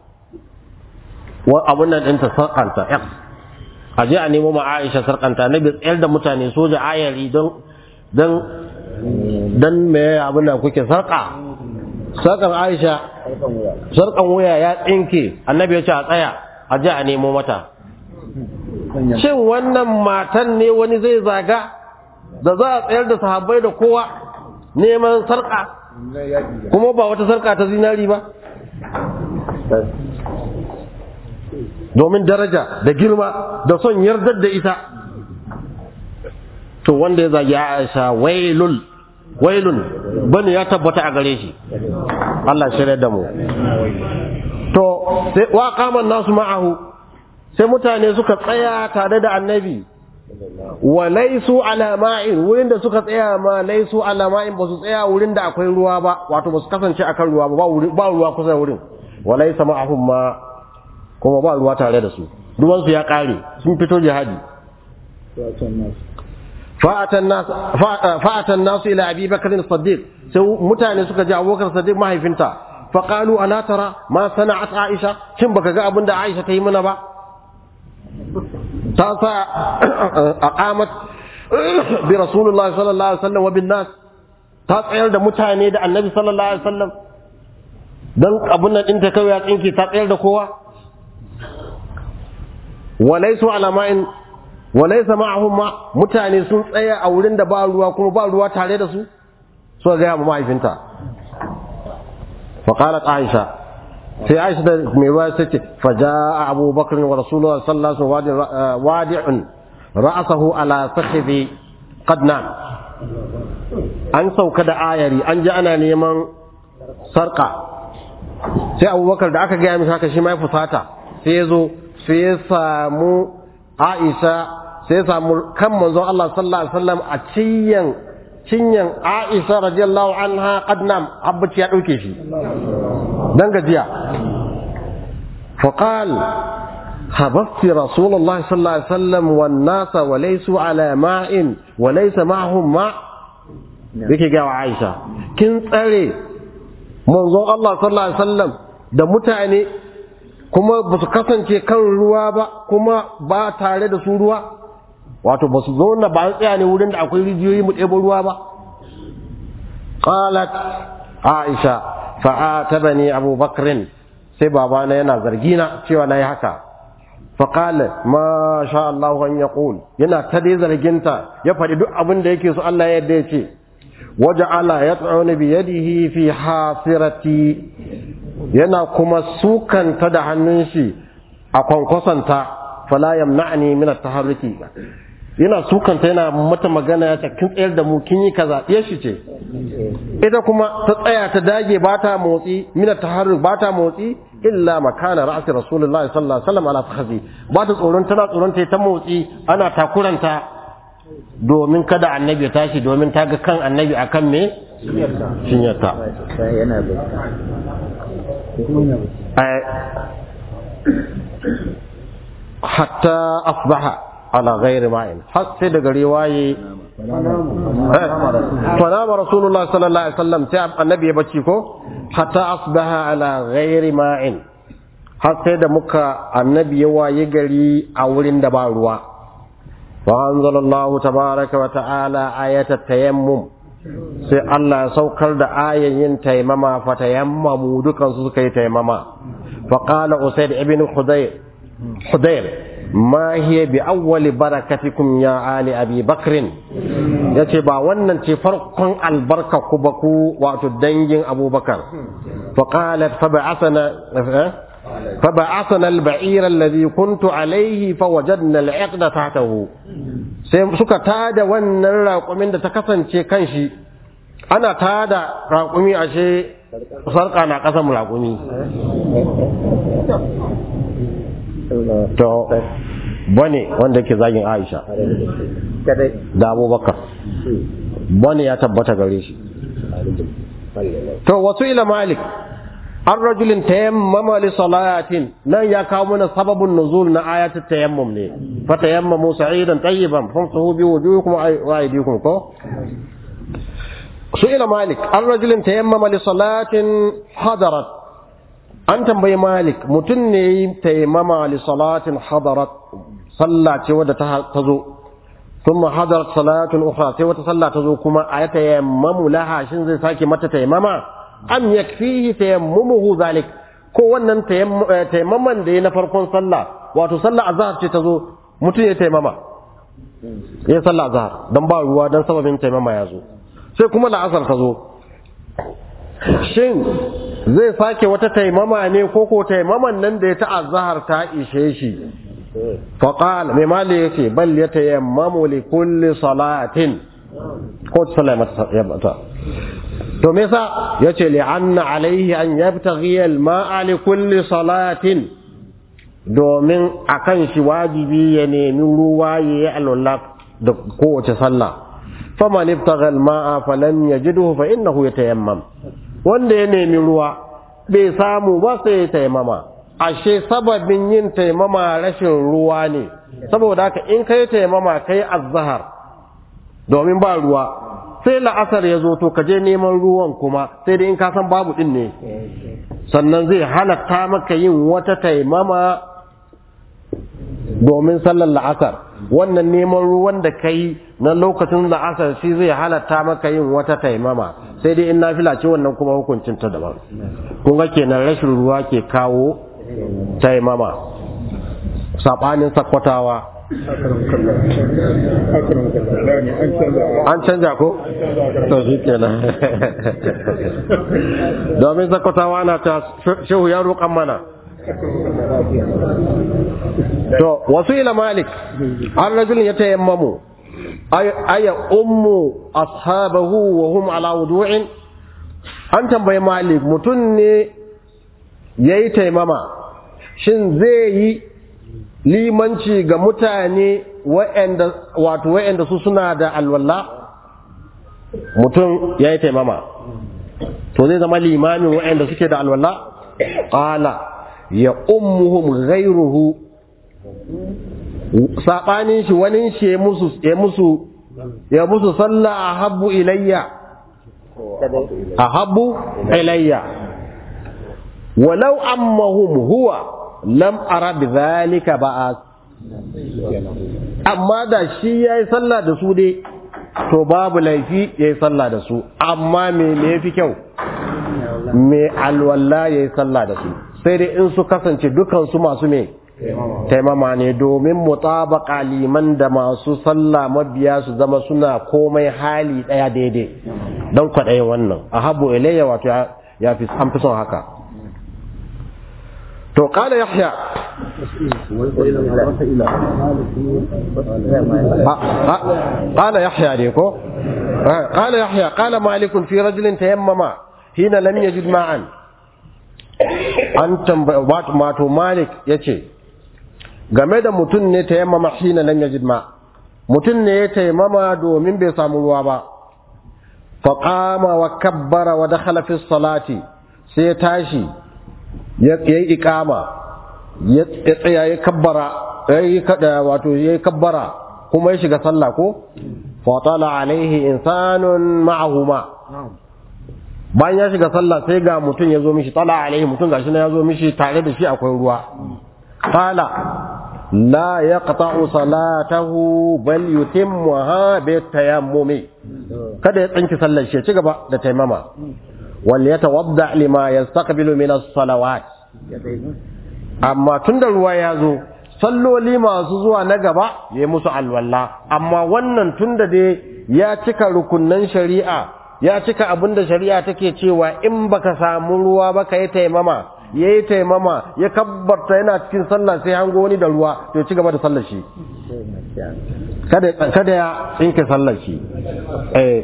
wa abun nan ɗinta sarkanta aje a nemo ma Aisha sarkanta annabi tsayar da mutane soja ayari don don don me abin da kuke sarka sarkan Aisha sarkan wuya ya tsinke annabi ya ce a tsaya a ji a nemo mata shin wannan matan ne wani zai zaga da za a tsayar da sahabbai da kowa neman sarka kuma ba wata sarka ta zinari ba domin daraja da girma da son yardar da ita to wanda ya zagi Aisha wailul wailun bane ya tabbata a gare shi Allah shirya da mu to sai wa qaman nasu ma'ahu sai mutane suka tsaya tare da annabi wa laysu ala ma'in wurin da suka tsaya ma laysu ala ma'in ba su tsaya wurin da akwai ruwa ba wato ba su kasance akan ruwa ba ba ruwa kusa wurin wa laysa ma'ahum ma kuma ba ruwa tare da su ruwan su ya kare sun fito jihadi fa'atan nasu ila abi bakar siddiq sai mutane suka ji abubakar siddiq mahaifinta faƙalu ala tara ma sana'at aisha shin baka ga abin da aisha ta yi mana ba ta sa aqamat bi rasulullah sallallahu alaihi wasallam wa bin nas ta tsayar da mutane da annabi sallallahu alaihi wasallam dan abun nan din ta kawai ya tsinke ta tsayar da kowa walaisu ala ma'in walaisa ma'ahum ma mutane sun tsaya a wurin da ba ruwa kuma ba ruwa tare da su so ga ma mahaifinta fa qalat aisha sai aisha da mai ruwa sai ce fa jaa abu bakr wa rasulullah sallallahu alaihi wasallam wadi'un ra'sahu ala fakhidhi qadna an sauka da ayari an ji ana neman sarka sai abubakar da aka gaya mishi haka shi ma ya fusata sai ya zo sai ya samu aisha sai ya samu kan manzon Allah sallallahu alaihi wasallam a cinyan cinyan Aisha radiyallahu anha qadnam abbaci ya dauke shi dan gajiya fa qal habasti rasulullah sallallahu alaihi wasallam wan nasa wa laysu ala ma'in wa laysa ma'hum ma yake ga wa Aisha kin tsare manzon Allah sallallahu alaihi wasallam da mutane kuma ba su kasance kan ruwa ba kuma ba tare da su ruwa wato ba su zauna ba an tsaya ne wurin da akwai rijiyoyi mu ɗebo ruwa ba qalat aisha fa'atabani abu bakrin sai babana yana zargina cewa nayi haka faƙala ma sha Allah an ya yana ta dai zarginta ya faɗi duk abin da yake so Allah ya yadda ya ce waje ala ya tsauni bi yadihi fi hasirati yana kuma sukanta da hannun shi a kwankwasanta fala yamna'ni min at-taharruki yana sukanta yana mata magana ya ce kin tsayar da mu kin yi kaza ya shi ce ita kuma ta tsaya ta dage ba ta motsi min at-taharruk ba ta motsi illa makana ra'si rasulullahi sallallahu alaihi wasallam ala fakhzi ba ta tsoron tana tsoron ta ta motsi ana takuranta domin kada annabi ya tashi domin ta ga kan annabi akan me shinyarta yana hatta asbaha ala ghairi ma'in har sai daga riwaye fanama rasulullah sallallahu alaihi wasallam sai annabi ya bacci ko hatta asbaha ala ghairi ma'in har sai da muka annabi ya waye gari a wurin da ba ruwa wa anzalallahu tabaraka wa ta'ala ayatat tayammum sai Allah ya saukar da ayan yin taimama fa tayammamu dukan su suka yi taimama fa qala usayd ibn khudayr khudayr ma hiya bi awwali barakatikum ya ali abi bakr yace ba wannan ce farkon albarka ku ba ku wato dangin abubakar fa qalat fa ba'athana فبعثنا البعير الذي كنت عليه فوجدنا العقد تحته sai suka tada wannan raƙumin da ta kasance kan shi ana tada raƙumi ashe sarƙa na ƙasan raƙumi to bane wanda ke zagin aisha da abubakar bane ya tabbata gare shi to wasu ila malik an rajulin tayammama li salatin nan ya kawo mana sababin nuzul na ayatul tayammum ne fa tayammamu sa'idan tayyiban famsahu bi wujuhikum wa aydikum ko su'ila malik an rajulin tayammama li salatin hadarat an tambayi malik mutum ne yi tayammama li salatin hadarat sallah ce wadda ta zo ثم حضرت صلاة أخرى سوى تصلى تزوكما أيتيمم لها شن زي ساكي متى تيمما am yakfihi tayammuhu zalik ko wannan tayammaman da ya na farkon sallah wato sallah azhar ce ta zo mutum ya taimama ya sallah azhar dan ba ruwa dan sababin taimama ya zo sai kuma la'asar ta zo shin zai sake wata taimama ne ko ko taimaman nan da ya ta azhar ta ishe shi faqal mai mali yace bal yatayammamu li kulli salatin ko sallah mata to me yasa yace li anna alaihi an yabtaghi al ma'a li kulli salatin domin akan shi wajibi ya nemi ruwa yayi alwala da kowace sallah faman ibtagha al ma'a falam yajidhu fa innahu yatayammam wanda ya nemi ruwa bai samu ba sai ya tayammama ashe sababin yin taimama rashin ruwa ne saboda haka in kai taimama kai azhar domin ba ruwa sai la'asar ya zo to ka je neman ruwan kuma sai dai in ka san babu din ne sannan zai halatta maka yin wata taimama domin sallar la'asar wannan neman ruwan da ka yi na lokacin la'asar shi zai halatta maka yin wata taimama sai dai in na ce wannan kuma hukuncin ta daban kun ga kenan rashin ruwa ke kawo taimama saɓanin sakwatawa an canja ko? to shi kenan domin zakwatawa na ta shehu ya roƙan mana to wasu ila malik an rajulun ya tayammamu aya ummu ashabahu wa hum ala wudu'in an tambayi malik mutum ne ya yi taimama shin zai yi limanci ga mutane wa'anda wato wa'anda su suna da alwala mutum ya yi taimama to zai zama limamin wa'anda suke da alwala qala ya ummuhum ghayruhu sabanin shi wani shi ya musu ya musu ya musu sallah ahabbu ilayya ahabbu ilayya walau ammahum huwa lam ara bi zalika ba'as amma da shi yayi sallah da su dai to babu laifi yayi sallah da su amma me me yafi kyau me alwala yayi sallah da su sai dai in su kasance dukan su masu me taimama ne domin mutabaka liman da masu sallah mabiya su zama suna komai hali daya daidai don kwaɗaye wannan a habu ilayya wato ya fi an fi son haka to kala yahya قال يحيى ديكو قال يحيى قال مالك في رجل تيمم حين لم يجد معا an wato malik ya ce game da mutum ne ta yammama hina lam yajid ma mutum ne ya taimama domin bai samu ruwa ba faqama wa kabbara wa dakhala fi salati sai ya tashi ya yi iqama ya tsaya ya kabbara yayi kada wato yayi kabbara kuma ya shiga sallah ko fa tala alaihi insanun ma'ahuma bayan ya shiga sallah sai ga mutum ya zo mishi tala alaihi mutum gashi na ya zo mishi tare da shi akwai ruwa qala la yaqta'u salatahu bal yutimmuha bi tayammumi kada ya tsinki sallar shi ci gaba da taimama wal yatawadda lima yastaqbilu min as-salawat amma tunda ruwa ya zo salloli masu zuwa na gaba ya musu alwala amma wannan tunda dai ya cika rukunnan shari'a ya cika abin da shari'a take cewa in baka samu ruwa ba ka yi taimama ya yi taimama ya kabbarta yana cikin sallah sai hango wani da ruwa to ci gaba da sallar shi kada ya tsinke sallar shi eh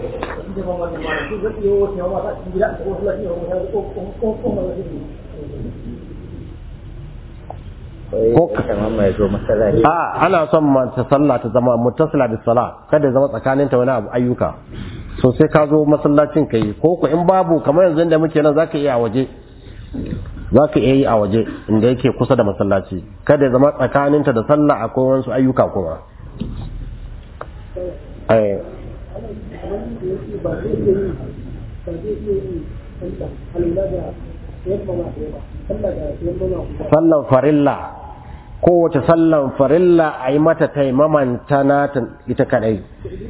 ko a ana son ta sallah ta zama muttasila bis sala kada ya zama tsakaninta wani abu ayyuka so sai ka zo masallacin ka yi ko ku in babu kamar yanzu da muke nan zaka iya a waje zaka iya yi a waje inda yake kusa da masallaci kada ya zama tsakaninta da sallah akwai wasu ayyuka kuma eh sallan farilla kowace sallan farilla a yi mata taimaman ta nata ita kadai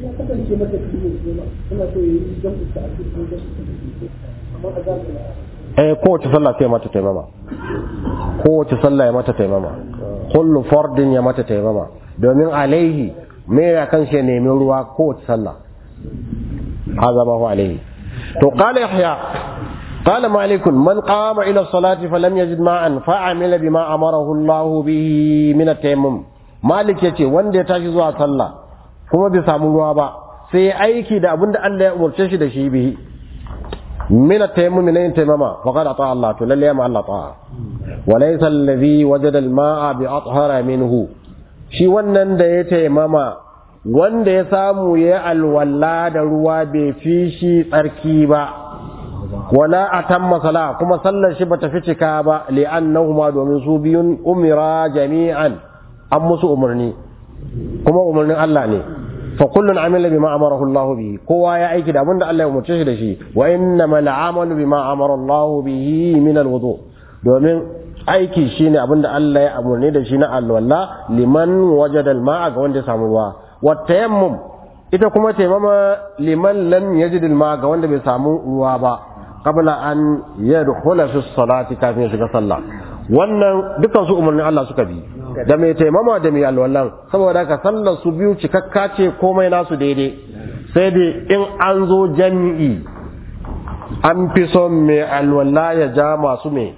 eh kowace sallah sai mata taimama kowace sallah ya mata taimama kullu fardin ya mata taimama domin alaihi me ya kan shi nemi ruwa kowace sallah هذا ما هو عليه تو قال يحيى قال مالك من قام إلى الصلاة فلم يجد ماء فعمل بما أمره الله به من التيمم مالك يتي وان دي تاشي زوا صلى كما بسامو ruwa ba sai aiki da abin da Allah ya umarce shi da shi bihi min at-tayammum min yin tayammama faqad ata Allah to lalle ma Allah ta'a wa laysa alladhi wajada al-ma'a bi athhara minhu shi wannan da ya tayammama wanda ya samu ya alwala da ruwa bai fi shi tsarki ba wala atamma sala kuma sallar shi bata fi cika ba li'annahuma domin su biyun umira jami'an an musu umarni kuma umarnin Allah ne fa kullun amila bima amarahu Allah bihi kowa ya aiki da abinda Allah ya umarce shi da shi wa innamal amalu bima amara Allah bihi min alwudu domin aiki shine abinda Allah ya umarni da shi na alwala liman wajada alma'a ga wanda ya samu ruwa wa tayammum ita kuma taimama liman lam yajid alma'a ga wanda bai samu ruwa ba qabla an yadkhula fi salati kafin ya shiga sallah wannan dukan su umarnin Allah suka bi da mai taimama da mai alwallan saboda ka sallar su biyu cikakka ce komai nasu daidai sai dai in an zo jami'i an fi son mai alwalla ya ja masu mai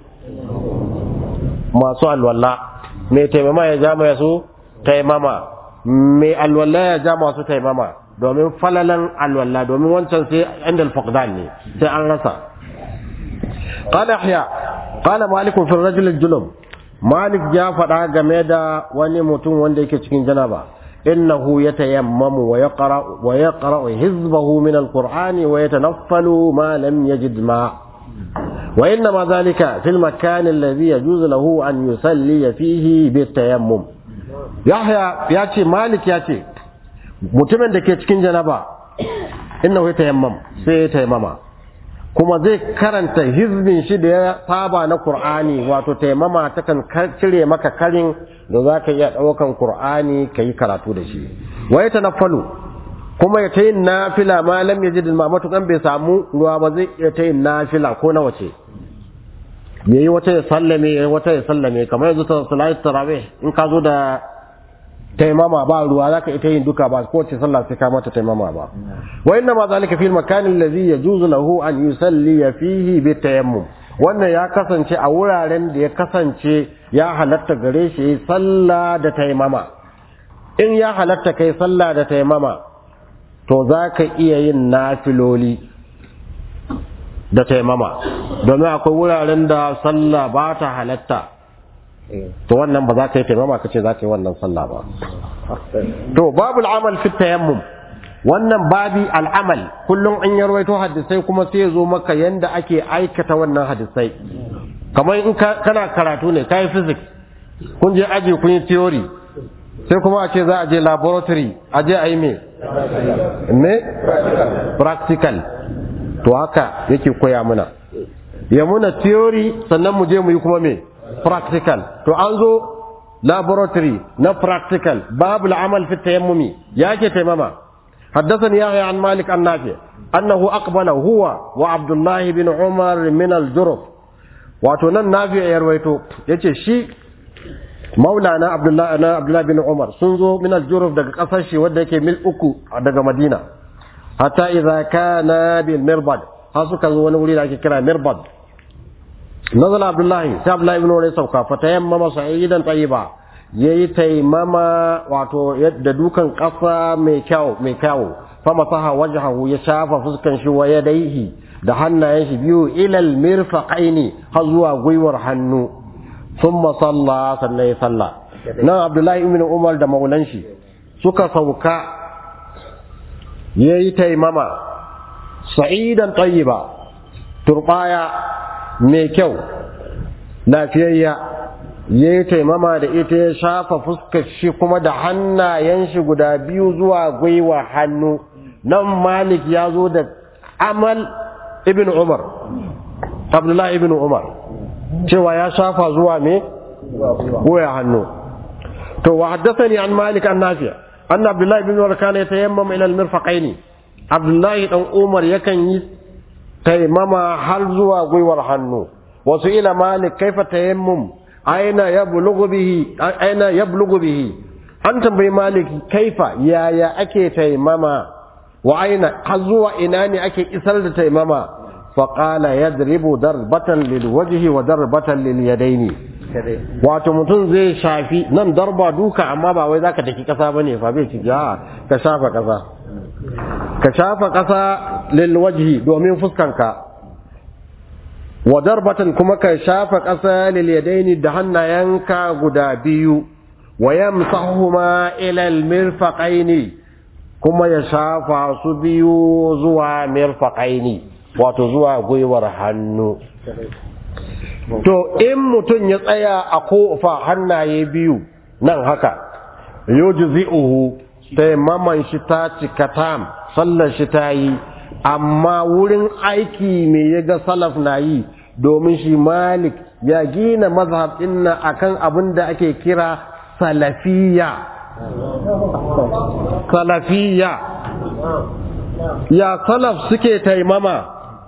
masu alwalla mai taimama ya ja mai su taimama mai alwalla ya ja masu taimama domin falalan alwalla domin wancan sai inda alfaqdan ne sai an rasa قال يحيى قال مالك في الرجل الجنب مالك ya faɗa game da wani mutum wanda yake cikin janaba innahu yatayammamu wa yaqra wa yaqra hizbahu min alqur'ani wa yatanaffalu ma lam yajid ma wa inna ma dhalika fil makan alladhi yajuzu lahu an yusalli fihi bitayammum yahya ya ce malik ya ce mutumin da ke cikin janaba innahu yatayammam sai ya tayammama kuma zai karanta hizbin shi da ya saba na Kur'ani wato taimama takan cire maka karin da za ka iya ɗaukan Kur'ani ka yi karatu da shi wa ya tanaffalu kuma ya ta yin nafila ma lam yajid ma matukan bai samu ruwa ba zai iya ta yin nafila ko na wace yayi wata ya sallame yayi wata ya sallame kamar yanzu ta salatu tarawih in ka zo da taimama ba ruwa zaka ita yin duka ba ko ce sallah sai ka mata taimama ba wa inna ma zalika fil makan alladhi yajuzu lahu an yusalli fihi bi tayammum wannan ya kasance a wuraren da ya kasance ya halatta gare shi yi sallah da taimama in ya halatta kai sallah da taimama to zaka iya yin nafiloli da taimama domin akwai wuraren da sallah ba ta halatta to wannan ba za ka yi taimama ka ce za ka yi wannan sallah ba to babu al'amal fi tayammum wannan babi al'amal kullum an yarwaito hadisai kuma sai ya zo maka yanda ake aikata wannan hadisai kamar in kana karatu ne kai physics kun je aji kun yi theory sai kuma a ce za a je laboratory a je a yi me me practical to haka yake koya muna ya muna theory sannan mu je mu yi kuma me practical to an zo laboratory na practical babu al'amal fi tayammumi yake taimama حدثني يحيى عن مالك عن نافع أنه أقبل هو وعبد الله بن عمر من الجرف واتونا نافع يرويتو يتي شي مولانا عبد الله أنا عبد الله بن عمر سنزو من الجرف دقا قصشي ودك مل أكو دقا مدينة حتى إذا كان بالمربد هاسو كان زوان ولي لكي كرا مربد نزل عبد الله سي عبد الله بن عمر سوكا فتيمم صعيدا طيبا ya yi taimama wato da dukan ƙasa mai kyau mai kyau fama saha wajahu ya shafa fuskan shi wa yadaihi da hannayen shi biyu ilal mirfaqaini har zuwa gwiwar hannu thumma salla sannan ya salla nan abdullahi ibn umar da maulan shi suka sauka yayi taimama sa'idan tayyiba turbaya mai kyau lafiyayya ya yi taimama da ita ya shafa fuskar shi kuma da hannayen shi guda biyu zuwa gwiwa hannu nan malik ya zo da amal ibn umar abdullahi ibn umar cewa ya shafa zuwa me gwiwa hannu to wa haddathani an malik an nafi an abdullahi ibn umar kana yatayammam ila al-mirfaqaini abdullahi dan umar yakan yi taimama har zuwa gwiwar hannu wasu ila malik kaifa tayammum aina yablughu bihi aina yablughu bihi an tambayi maliki kaifa yaya ake taimama wa aina har zuwa ina ne ake isar da taimama fa qala yadribu darbatan lil wajhi wa darbatan lil yadaini wato mutum zai shafi nan darba duka amma ba wai zaka daki kasa bane fa bai ci ja ka shafa kasa ka shafa kasa lil wajhi domin fuskanka wa darbatan kuma ka shafa ƙasa lil yadaini da hannayenka guda biyu wa yamsahuhuma ila al mirfaqaini kuma ya shafa su biyu zuwa mirfaqaini wato zuwa gwiwar hannu to in mutum ya tsaya a kofa hannaye biyu nan haka yujzi'uhu taimaman shi ta cika tam sallar shi ta yi amma wurin aiki me ya ga salaf na yi domin shi malik ya gina mazhab dinna akan abin da ake kira salafiya salafiya ya salaf suke taimama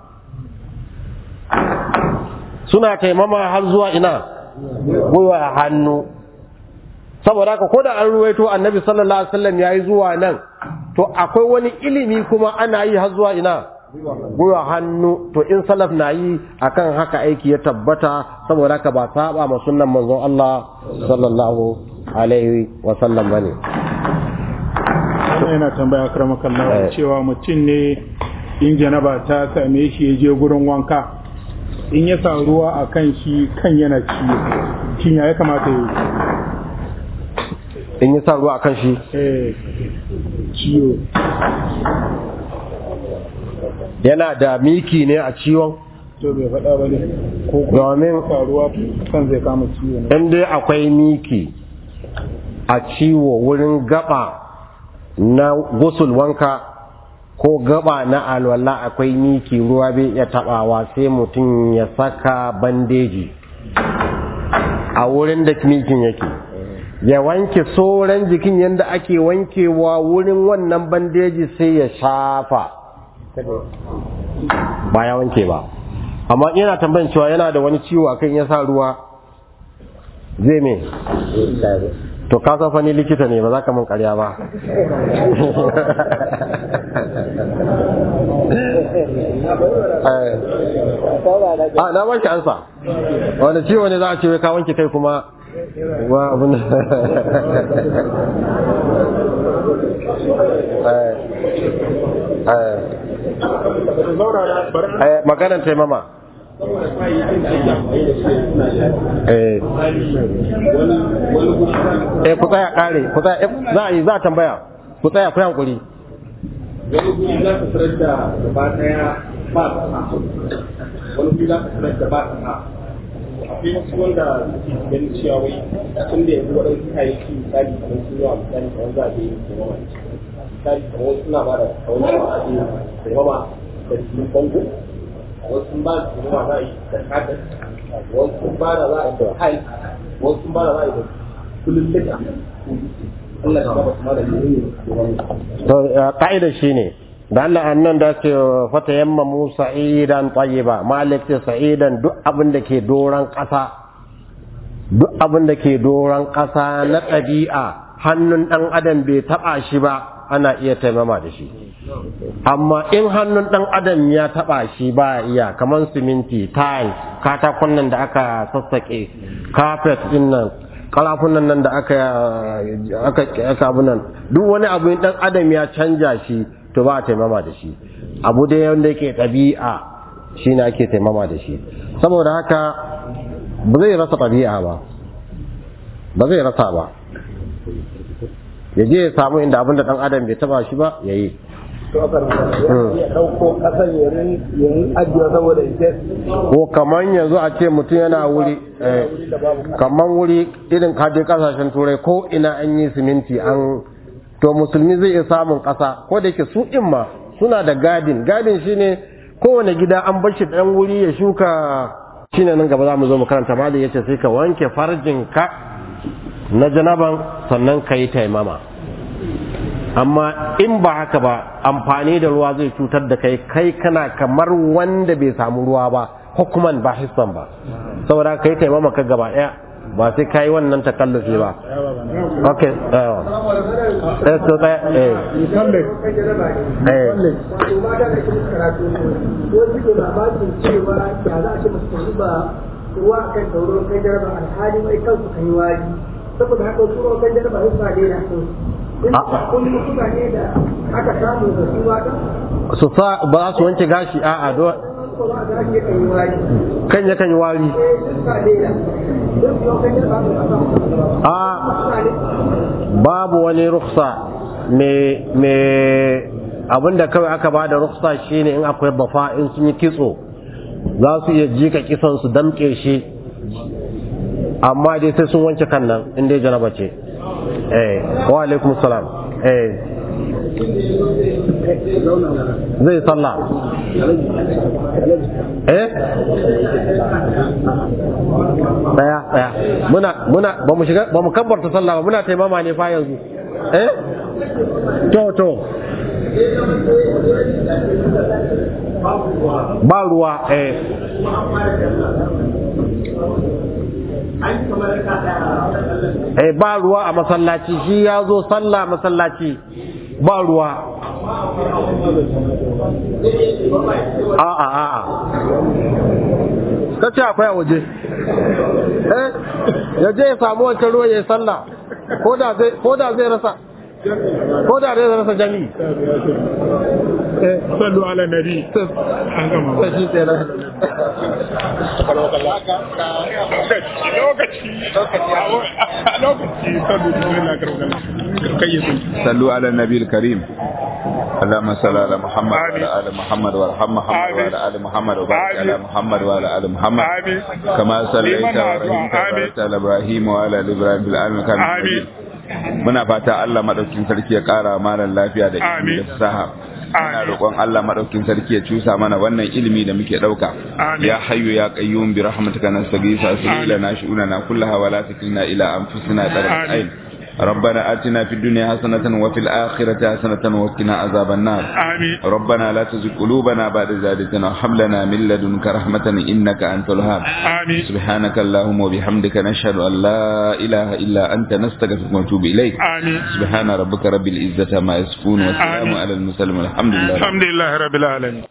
suna taimama har zuwa ina gwiwa hannu saboda haka ko da an ruwaito annabi sallallahu alaihi wasallam yayi zuwa nan to akwai wani ilimi kuma ana yi har zuwa ina gwiwa hannu to in salaf na yi akan haka aiki ya tabbata saboda haka ba saba ma sunnan manzon Allah sallallahu alaihi wasallam bane wannan yana tambaya akramakan Allah cewa mutum ne in janaba ta same shi ya je gurin wanka in ya sa ruwa a kan shi kan yana ciwo shin ya kamata ya yi in yi sa ruwa a kan shi eh ciwo yana da miki ne a ciwon to bai faɗa ba ne ko kuma domin sa ruwa kan zai kama ciwo ne in dai akwai miki a ciwo wurin gaba na gusul wanka ko gaba na alwala akwai miki ruwa bai iya tabawa sai mutum ya saka bandeji a wurin da mikin yake ya wanke sauran jikin yadda ake wankewa wurin wannan bandeji sai ya shafa ba ya wanke ba amma yana tambayin cewa yana da wani ciwo akan ya sa ruwa zai me to ka san fani likita ne ba za ka mun karya ba a na wanke ansa wani ciwo ne za a ce wai ka wanke kai kuma wa abin maganan taimama eh eh ku tsaya kare ku tsaya za a yi za a tambaya ku tsaya ku hankuri wani guri za ka tarar da gaba daya ba kasa wani guri za ka tarar da ba kasa akwai wasu wanda suke ganin cewa wai tun da yanzu waɗansu kayayyaki misali kamar sun yawa misali kamar za a je yin taimama misali kamar wasu suna ba da kawai da a je taimama da jikin bango wasu sun ba da taimama za a yi da katin wasu sun ba da za a yi da hai wasu sun ba da za a yi da kullum lita Allah ya ba su malami ne to ka'ida shine da Allah annan da ce fata yamma mu sa'idan tayyiba malik ce sa'idan duk abin da ke doran ƙasa duk abin da ke doran ƙasa na ɗabi'a hannun ɗan adam bai taɓa shi ba ana iya taimama da shi amma in hannun ɗan adam ya taɓa shi ba iya kamar siminti tiles katakon nan da aka sassaƙe carpet ɗin nan kalafunan nan da aka aka aka abu nan duk wani abu ɗan adam ya canja shi to ba a taimama da shi abu dai wanda yake ɗabi'a shi ne ake taimama da shi saboda haka ba zai rasa ɗabi'a ba ba zai rasa ba ya je ya samu inda abin da ɗan adam bai taba shi ba ya yi ya ɗauko ƙasar ya yi ajiye saboda ita ko kaman yanzu a ce mutum yana wuri eh, kaman wuri irin kaje kasashen turai ko ina an yi siminti an to musulmi zai iya samun ƙasa ko da yake su ɗin ma suna da gadin gadin shine kowane gida an bar shi ɗan wuri ya shuka shine nan gaba za mu zo mu karanta ma da yace sai ka wanke farjin ka na janaban sannan ka yi taimama amma in ba haka ba amfani da ruwa zai cutar da kai kai kana kamar wanda bai samu ruwa ba hukuman ba hisban ba saboda kai taimama ka gaba ɗaya ba sai kai wannan takallufi ba ok yawa eh so ɗaya eh eh wato mata da kuma karatu wasu ke mamakin cewa ya za a ce musu tafi ba ruwa a kan sauran kan jaraba alhali mai kansu kan yi wari saboda haka wasu ruwan kan jaraba sun sa daina sun in kun yi mutane da aka samu da su mata su sa ba za su wanke gashi a'a do ko ba a ga ake kan yi wari kan yakan yi wari eh sun sa daina don su yau kan jaraba su a samu a babu wani ruksa me me abinda kawai aka ba da ruksa shine in akwai bafa in sun yi kitso za su iya jika kisan su damke shi amma dai sai sun wanke kan nan in dai janaba ce eh wa alaikum salam eh zai sallah eh daya daya muna muna ba mu shiga ba mu kabbarta sallah ba muna taimama ne fa yanzu eh to to ba ruwa eh eh ba ruwa a masallaci shi ya zo sallah masallaci ba ruwa a'a a'a kace akwai a waje eh ya je ya samu wancan ruwa ya yi sallah ko da zai ko da zai rasa ko da zai rasa jami'i Eh, sallu ala nabi an gama sai shi kenan lokaci lokaci sallu bismillah karokala kayyisun صلوا على النبي الكريم اللهم صل على محمد وعلى ال محمد وارحم محمد آمين. وعلى ال محمد وبارك على آمين. محمد وعلى ال محمد آمين. كما صليت لمن ورحمت أدعو. آمين. وباركت على ابراهيم وعلى ال ابراهيم في العالمين كان Amin. muna fata Allah madaukin sarki ya kara mana lafiya da ilimi Amin. da fasaha muna Amin. roƙon Allah madaukin sarki ya cusa mana wannan ilimi da muke dauka Amin. ya hayyu ya qayyum bi rahmatika nastaghithu asli Amin. lana shu'unana kullaha wa la takilna ila anfusina tarfat Amin. ayn ربنا آتنا في الدنيا حسنة وفي الآخرة حسنة وقنا عذاب النار آمين ربنا لا تزغ قلوبنا بعد إذ هديتنا وهب لنا من لدنك رحمة إنك أنت الوهاب آمين سبحانك اللهم وبحمدك نشهد أن لا إله إلا أنت نستغفرك ونتوب إليك آمين سبحان ربك رب العزة ما يصفون والسلام آمين. على المرسلين والحمد لله رب الحمد لله رب العالمين